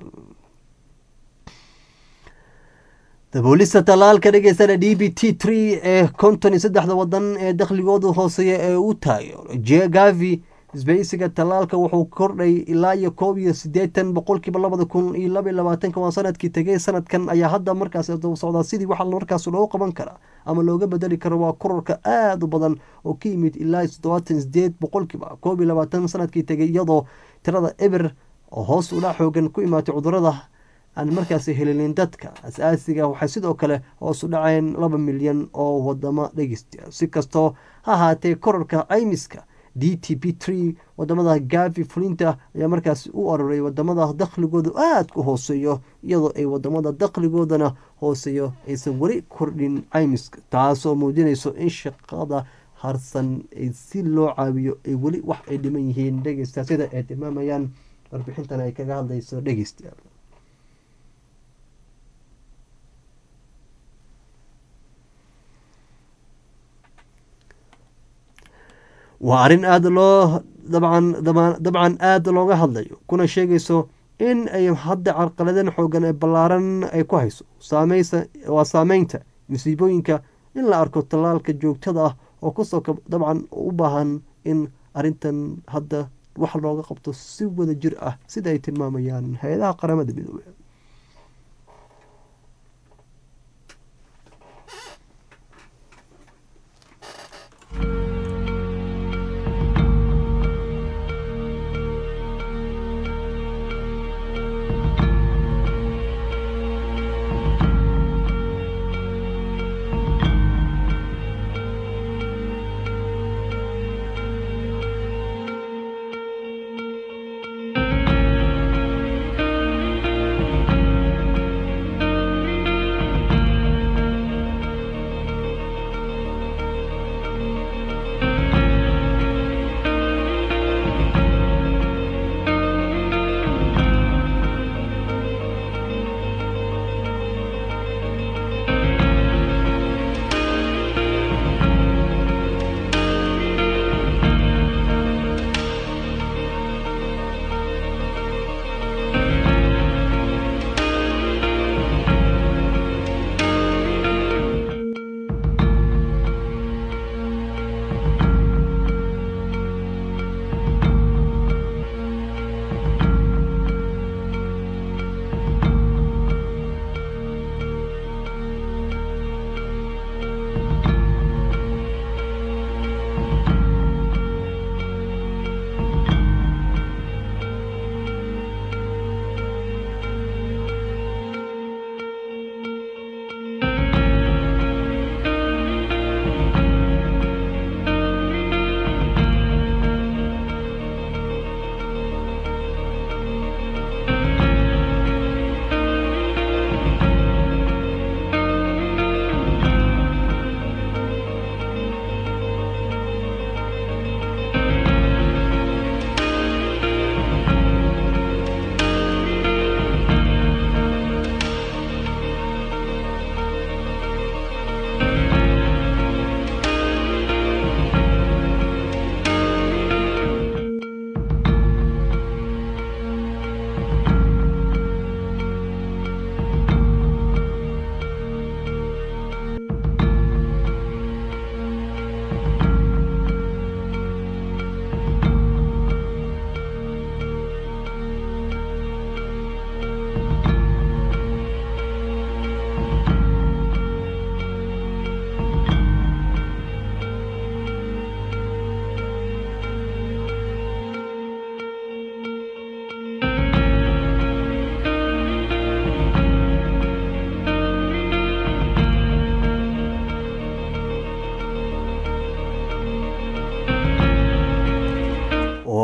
daboolista tallaalka dhegeystana d b t tree ee konton iyo saddexda wadan ee dakhligoodu hooseeya ee u taageero gavi isbeysiga tallaalka wuxuu kordhay ilaa iyo koob iyo sideetan boqolkiiba labada kun iyo laba iyo labaatanka waa sanadkii tegay sanadkan ayaa hadda markaas socdaa sidii waxa markaas loo qaban karaa ama looga bedeli karo waa kororka aada u badan oo ka yimid ilaa toddobaatan sideed boqolkiiba koob iyo labaatan sanadkii tegay iyadoo tirada eber oo hoos ula xoogan ku imaatay cudurada aan markaasi helinin dadka as-aasiga waxay sidoo kale hoos u dhaceen laba milyan oo wadamo dhegeysta si kastoo ha ahaatee kororka caymiska d t p tree wadamada gavi fulinta ayaa markaasi u aroray wadamada dakhligooda aada ku hooseeyo iyadoo ay wadamada dakhligoodana hooseeyo aysan weli kordhin caymiska taasoo muujinayso in shaqada harsan si loo caawiyo ay weli wax ay dhiman yihiin dhegeysta sida ay tilmaamayaan warbixintan ay kaga hadlayso dhegeystayaal waa arrin aada loo dabcan dabcan aada looga hadlayo kuna sheegayso in ay hadda carqaladan xoogan ee ballaaran ay ku hayso saameysa waa saameynta musiibooyinka in la arko tallaalka joogtada ah oo kusoo dabcan u baahan in arrintan hadda wax looga qabto si wada jir ah sida ay tilmaamayaan hay-adaha qaramada midoobey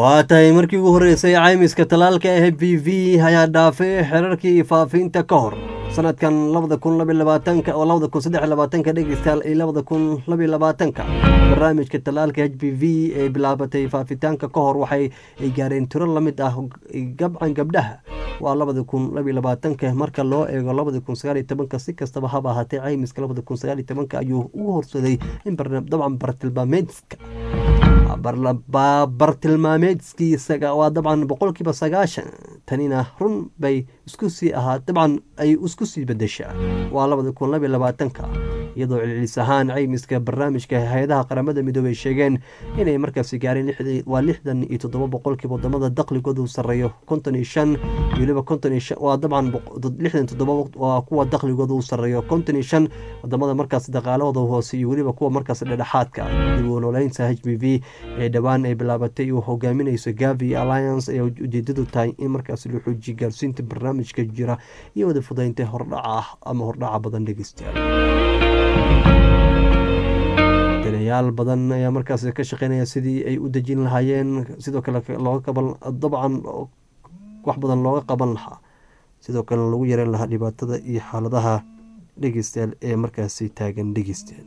waa tahay markii ugu horreysay caymiska talaalka h b v ayaa dhaafay xerarkii faafinta ka hor sanadkan labada kun labiy labaatanka oo labada kun saddex labaatanka dhegeystayaal iyo labada kun labiy labaatanka barnaamijka talaalka h b v ee bilaabatay faafitaanka ka hor waxay ay gaareen tiro lamid ah gabcan gabdhaha waa labada kun labiy labaatanka marka loo eego labada kun sagaal iyo tobanka si kastaba haba ahaatee caymiska labada kun sagaal iyo tobanka ayuu ugu horsaday in dabcan bartilmaameedka bartilmaameedkiisa waa dabcan boqolkiiba sagaashan tanina run bay isku sii ahaa dabcan ay isku sii bedeshaa waa labada kun labiy labaatanka iyadoo celcelis ahaan caymiska barnaamijka hay-adaha qaramada midoobey sheegeen inay markaasi gaareen waa lixdan iyo toddoba boqolkiiba wadamada daqligoodu sareeyo konton iyo shan weliba konton iyo shan waa dabcan lixdan toddoba waa kuwa daqligooda u sareeyo konton iyo shan wadamada markaas dhaqaalahooda hoose iyo weliba kuwa markaas dhedhexaadka dib u nooleynta h b v ee dhowaan ay bilaabatay uu hogaaminayso gavi alliance ayaa ujeedadu tahay in markaas la xoojiyo gaarsiinta barnaamijka jira iyo wada fudaynta hordhaca ama hordhaca badan dhegeystayaal danayaal badan ayaa markaas ka shaqeynaya sidii ay u dejin lahaayeen sidoo kale looga qaban dabcan wax badan looga qaban lahaa sidoo kale lagu yareen lahaa dhibaatada iyo xaaladaha dhegeystayaal ee markaasi taagan dhegeystayaal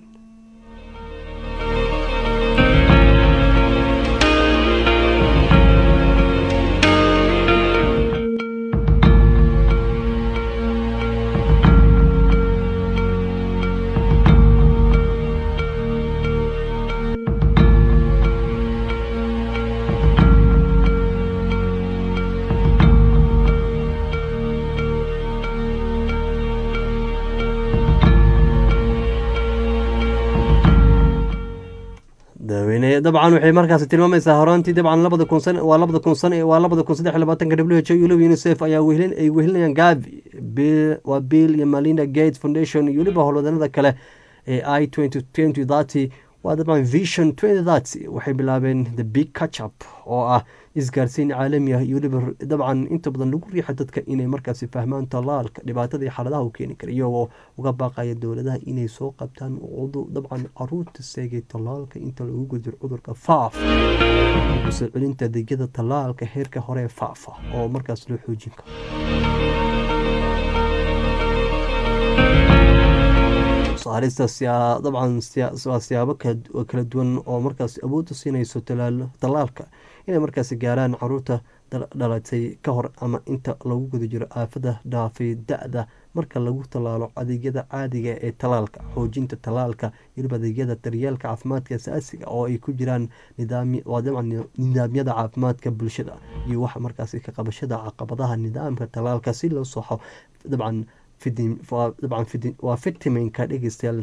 dabcan waxay markaasi tilmaamaysaa horaantii dabcan labada kun san waa labada kun san waa labada kun saddex labaatanka w h o iyo unicef ayaa wehlin ay wehlinayaan gavi waa bill iyo malinda gates foundation iyo weliba howlwadanada kale ee i twenty twenty thirty waa dabcan vision twenty thirty waxay bilaabeen the big catchup oo ah isgaarsiin caalami ah iyo weliba dabcan inta badan lagu riixa dadka inay markaasi fahmaan talaalka dhibaatada iyo xaaladaha uu keeni kara iyagoo uga baaqaya dowladaha inay soo qabtaan dabcan caruurta seegay talaalka inta lagu gudiro cudurka faaf soo celinta adeegyada talaalka heerka hore ee faafa oo markaas loo xoojin karo saarista dabcan waa siyaabo kala duwan oo markaas awoodda siinayso talaalka inay markaasi gaaraan caruurta dhalatay ka hor ama inta lagu guda jiro aafada dhaafay da-da marka lagu tallaalo adeegyada caadiga ee talaalka xoojinta talaalka weliba adeegyada daryeelka caafimaadka asaasiga oo ay ku jiraan nidaamyada caafimaadka bulshada iyo waxa markaasi ka qabashada caqabadaha nidaamka talaalka si loo soxo dabcan waa fitiminka dhegeystayaal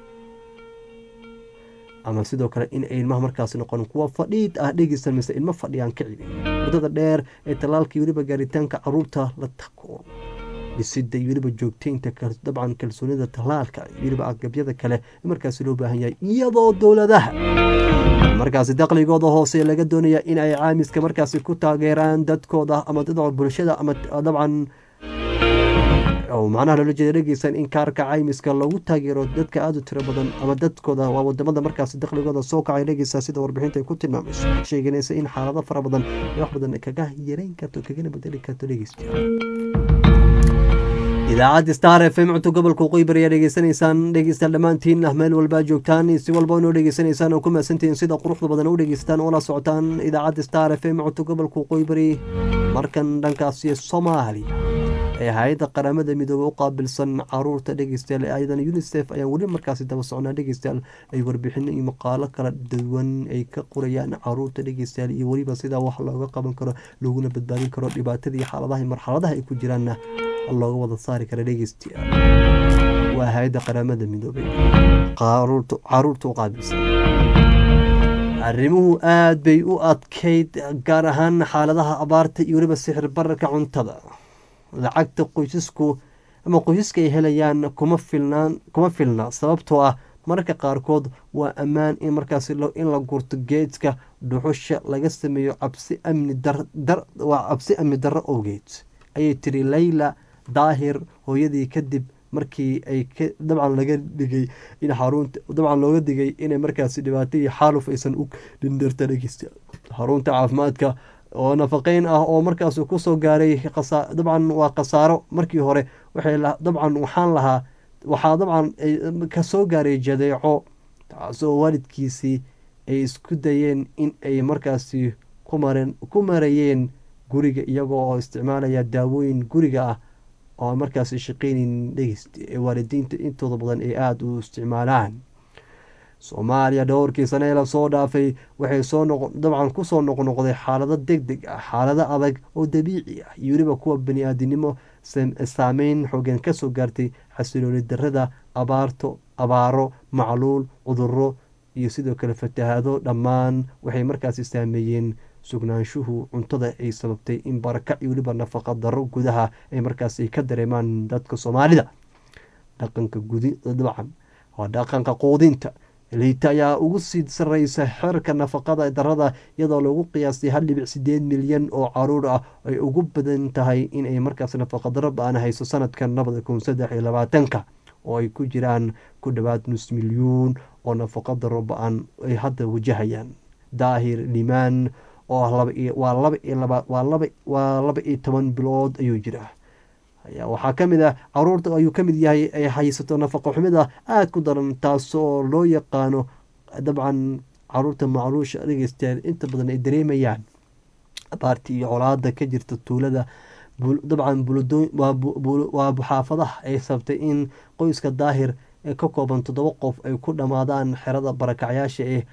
ama sidoo kale in ay ilmaha markaas noqon kuwa fadhiid ah dhegeysta mise ilmo fadhiyaan ka cibin muddada dheer ee talaalka iyo weliba gaaritaanka caruurta la tako dhisida iyo weliba joogteynta dabcan kalsoonida talaalka iyo weliba agabyada kale markaasi loo baahan yahay iyadoo dowladaha markaasi daqligooda hoose laga doonaya in ay caamiska markaasi ku taageeraan dadkooda ama dadka bulshada ama dabcan macnaha loola jeeda dhegeysan in kaarka caymiska lagu taageero dadka aada u tiro badan ama dadkooda waa wadamada markaas dakhligooda soo kacay dhegeysa sida warbixinta ay ku tilmaamayso sheeganaysa in xaalado fara badan ee wax badan kaga yareyn karto kagana bedeli karto dhegeystayaal idaacadda star f m cunto gobolka qoybar ayaa dhegeysanaysaan dhegeystaan dhammaantiin ah meel walbaa joogtaan si walba inoo dhegeysanaysaan oo ku mahadsantihiin sida quruxda badan u dhegeystaan oo la socotaan idaacadda star f m cunto gobolka qoybari markan dhankaasi soomaaliya ee hay-adda qaramada midoobey u qaabilsan caruurta dhegeystayaal ayadana unicef ayaan weli markaasi daba socnaa dhegeystayaal ay warbixin iyo maqaalo kala duwan ay ka qorayaan caruurta dhegeystayaal iyo weliba sidaa wax looga qaban karo looguna badbaadin karo dhibaatada iyo xaaladaha marxaladaha ay ku jiraanna looga wada saari kara dhegeystayaal waa hay-adda qaramada midoobey caruurta u qaabilsan arrimuhu aada bay u adkeyd gaar ahaan xaaladaha abaarta iyo weliba sixir bararka cuntada lacagta qoysasku ama qoysaska ay helayaan kuma filnaan kuma filna sababtoo ah mararka qaarkood waa ammaan in markaas in la gurto geedka dhuxusha laga sameeyo cabsi amni waa cabsi amni darro owgeed ayay tiri layla daahir hooyadii kadib markii ay dabcan laga dhigay in xarunta dabcan looga digay inay markaasi dhibaato iyo xaaluf aysan u dhindhirta dhegeysta xarunta caafimaadka oo nafaqeyn ah oo markaas kusoo gaaray dabcan waa khasaaro markii hore waxay dabcan waxaan lahaa waxaa dabcan kasoo gaaray jadeeco taasoo waalidkiisii ay isku dayeen in ay markaasi kumareen ku marayeen guriga iyagoo oo isticmaalaya daawooyin guriga ah oo markaasi shaqeyneyn dhegeyst ee waalidiinta intooda badan ay aada u isticmaalaan soomaaliya dhowrkii sane ee lasoo dhaafay waxay soo noq dabcan kusoo noqnoqday xaalado deg deg ah xaalado adag oo dabiici ah iyo weliba kuwa bani-aadinimo saameyn xoogan kasoo gaartay xasilooli darada abaarto abaaro macluul cuduro iyo sidoo kale fatahaado dhammaan waxay markaasi saameeyeen sugnaanshuhu cuntada ay sababtay in barakac iyo weliba nafaqa daro gudaha ay markaasi ka dareemaan dadka soomaalida dhaqanka gudi dabcan waa dhaqanka quudinta liita ayaa ugu sii sareysa xeerka nafaqada darada iyadoo lagu qiyaastay hal dhibic sideed milyan oo caruur ah ay ugu badan tahay inay markaas nafaqadaro ba-an hayso sanadkan labada kun saddex iyo labaatanka oo ay ku jiraan ku dhowaad nus milyuun oo nafaqadaro ba-an ay hadda wajahayaan daahir limaan oo waa laba iyo toban bilood ayuu jiraa waxaa kamid ah caruurta ayuu kamid yahay ay haysato nafaqo xumida aada ku daran taasoo loo yaqaano dabcan caruurta macluusha dhegeystayaal inta badan ay dareemayaan abaartii iyo colaada ka jirta tuulada dabcan waa xaafadaha ay sabtay in qoyska daahir ee ka kooban toddoba qof ay ku dhammaadaan xerada barakacyaasha ee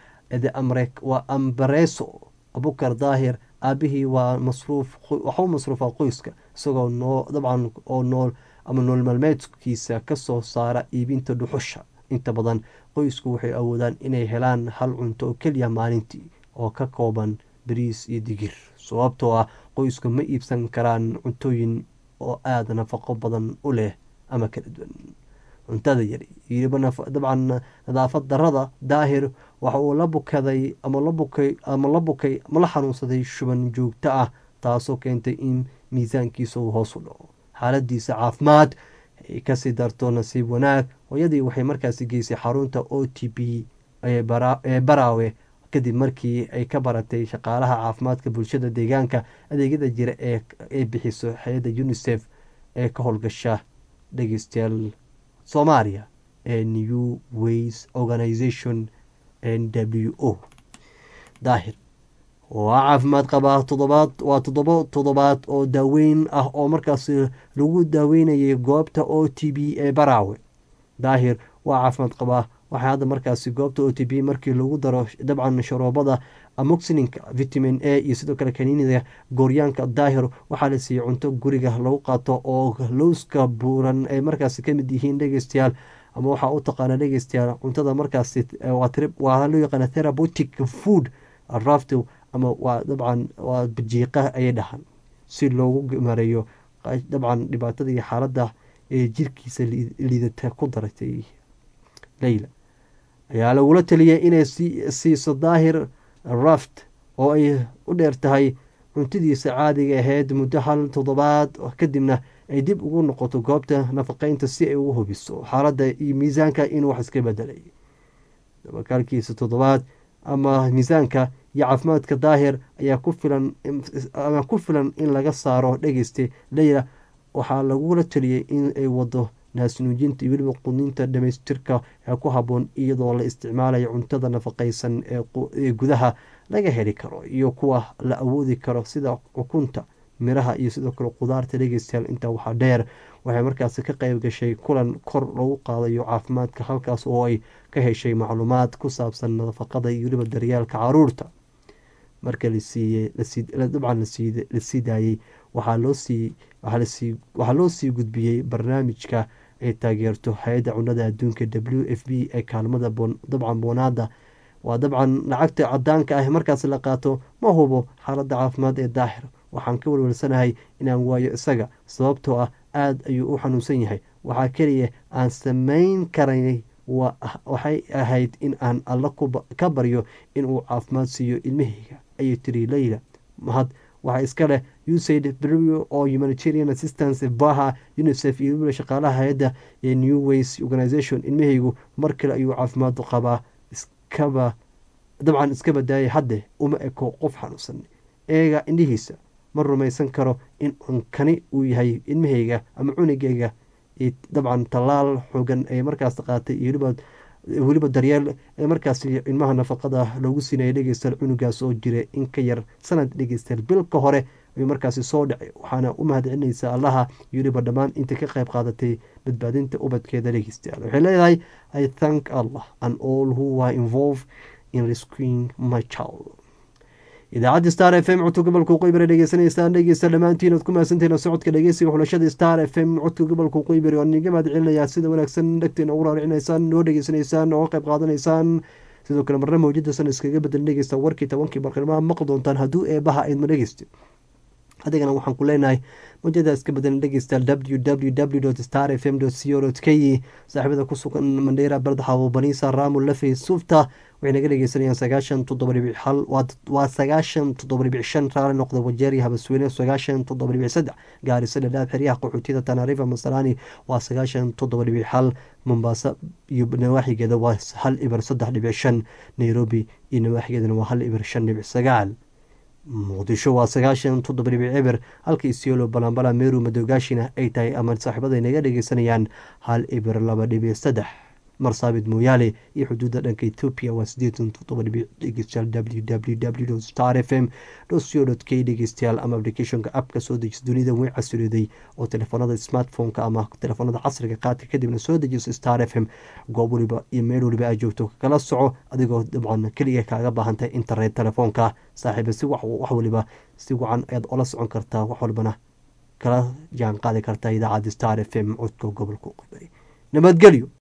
waa ambareso abukar daahir aabihii waa masruuf waxuu masruufa qoyska isagoo noo dabcan oo nool ama nool maalmeedkiisa kasoo saara iibinta dhuxusha inta badan qoysku waxay awoodaan inay helaan hal cunto oo keliya maalintii oo ka kooban bariis iyo digir sababtoo ah qoysku ma iibsan karaan cuntooyin oo aada nafaqo badan u leh ama kala duwan cuntada yari dabcan nadaafad darada daahir waxa uu la bukaday ama la bukay ama la bukay ama la xanuunsaday shuban joogto ah taasoo keentay in miisaankiisa uu hoos u dhaco xaaladiisa caafimaad ay kasii darto nasiib wanaag hooyadii waxay markaasi geysay xarunta o t b ee baraawe kadib markii ay ka baratay shaqaalaha caafimaadka bulshada deegaanka adeegyada jira ee bixiso hay-adda unisef ee ka howlgasha dhegeystayaal soomaaliya ee new ways organization n w o daahir waa caafimaad qabaa todobaad waa toddoba toddobaad oo daaweyn ah oo markaas lagu daaweynayay goobta o t b ee baraawe daahir waa caafimaad qabaa waxaa hadda markaasi goobta o t b markii lagu daro dabcan sharoobada amoxininka vitamin a iyo sidoo kale kaniinida gooryaanka daahir waxaa la siiyey cunto guriga lagu qaato oo lowska buuran ay markaasi kamid yihiin dhegeystayaal ama waxaa u taqaana dhegeystayaal cuntada markaasi waa loo yaqaana therapeutic food rafto ama waa dabcan waa bajiiqa ayay dhahaan si loogu mareeyo dabcan dhibaatada iyo xaaladda ee jirkiisa liidata ku daratay leyla ayaa lagula taliyay inay siiso daahir raft oo ay u dheer tahay cuntadiisa caadiga ahayd muddo hal toddobaad kadibna ay dib ugu noqoto goobta nafaqeynta si ay ugu hubiso xaaladda iyo miisaanka inuu wax iska bedelay dabakaalkiisa toddobaad ama miisaanka iyo caafimaadka daahir ayaa ku filan ama ku filan in laga saaro dhegeysta leyla waxaa lagula taliyey in ay wado naasnuujinta iyo weliba qudinta dhamaystirka ee ku haboon iyadoo la isticmaalayo cuntada nafaqeysan ee gudaha laga heli karo iyo kuwa la awoodi karo sida ukunta miraha iyo sidoo kale qudaarta dhegeystayaal intaa waxaa dheer waxay markaasi ka qeyb gashay kulan kor lagu qaadayo caafimaadka halkaas oo ay ka heshay macluumaad ku saabsan nafaqada iyo weliba daryaalka caruurta marka dabcan lasii daayey waxaa loo sii gudbiyey barnaamijka ay taageerto hay-adda cunada adduunka w f b ee kaalmada dabcan boonaada waa dabcan lacagta cadaanka ah markaas la qaato ma hubo xaaladda caafimaad ee daahir waxaan ka walwalsanahay inaan waayo isaga sababtoo ah aada ayuu u xanuunsan yahay waxaa keliya aan sameyn karay waxay ahayd in aan alla ka baryo inuu caafimaad siiyo ilmahayga ayay tiri leyla mahad waxaa iska leh usaid brevio oo humanitarian assistance baha unicef iyo weliba shaqaalaha hay-adda ee new ways organization ilmahaygu mar kale ayuu caafimaad qabaa iskaba dabcan iska badaayay hadde uma eko qof xanuunsan eega indhihiisa ma rumaysan karo in unkani uu yahay ilmahayga ama cunugayga dabcan tallaal xoogan ee markaas qaatay iyo weliba daryeel ee markaas ilmaha nafaqada loogu siinaya dhegeystayaal cunugaas oo jira in ka yar sanad dhegeystayaal bil ka hore ayuu markaasi soo dhacay waxaana u mahadcelinaysa allaha iyo weliba dhammaan inta ka qayb qaadatay badbaadinta ubadkeeda dhegeystayaal waxay leedahay i thank allah and all who were involved in rescuing my child idaacadda star f m codka gobolka qoybare dhegeysanaysaan dhegeysta dhammaantiin oad ku mahadsantahin socodka dhegeysiga xulashada star f m codka gobolka qoybare waan iga mahad celinayaa sida wanaagsan dhegteena ugu raaricinaysaan noo dhegeysanaysaan oo qayb qaadanaysaan sidoo kale marna mawjadasan iskaga bedelan dhegeysta warkii tobankii barqilmaha maqli doontaan hadduu eebaha aydma dhegeysta adigana waxaan ku leenahay mawjada iska bedelan dhegeysta w w w star f m co k saaxiibada ku sugan mandheera bardaxaabo baniisa raamo lafey sufta waxay naga dhegeysanayaan sagaashan toddoba dhibic hal waa sagaashan toddoba dhibic shan raali noqda wajeeriya habasweyne sagaashan toddoba dhibic saddex gaarisa dhadhaab xeryaha qaxootiyada tanarifa masalaani waa sagaashan toddoba dhibic hal mombaaso iyo nawaaxigeeda waa hal ibar saddex dhibic shan nairobi iyo nawaaxigeedana waa hal ibar shan dhibic sagaal muqdisho waa sagaashan toddoba dhibic eber halka isiolo balambala meru madogaashina ay tahay ama saaxiibada naga dhegeysanayaan hal ibar laba dhibic saddex marsaabid mooyaale iyo xuduudda dhanka ethoopia waa sideetan toddoba dhibic dhegeystayaal w w w star f m co k dhegeystayaal ama applicationka appka soo dejisa dunida way casriday oo telefoonada smartphone-ka ama telefoonada casriga qaadka kadibna soo dejiso star f m goob waliba iyo meel waliba aad joogto kala soco adigoo dabcan keliya kaaga baahantahay internet telefoonka saaxiiba si wax waliba si wacan ayaad ola socon kartaa wax walbana kala jaan qaadi kartaa idaacadda star f m codka gobolka qibari nabadgelyo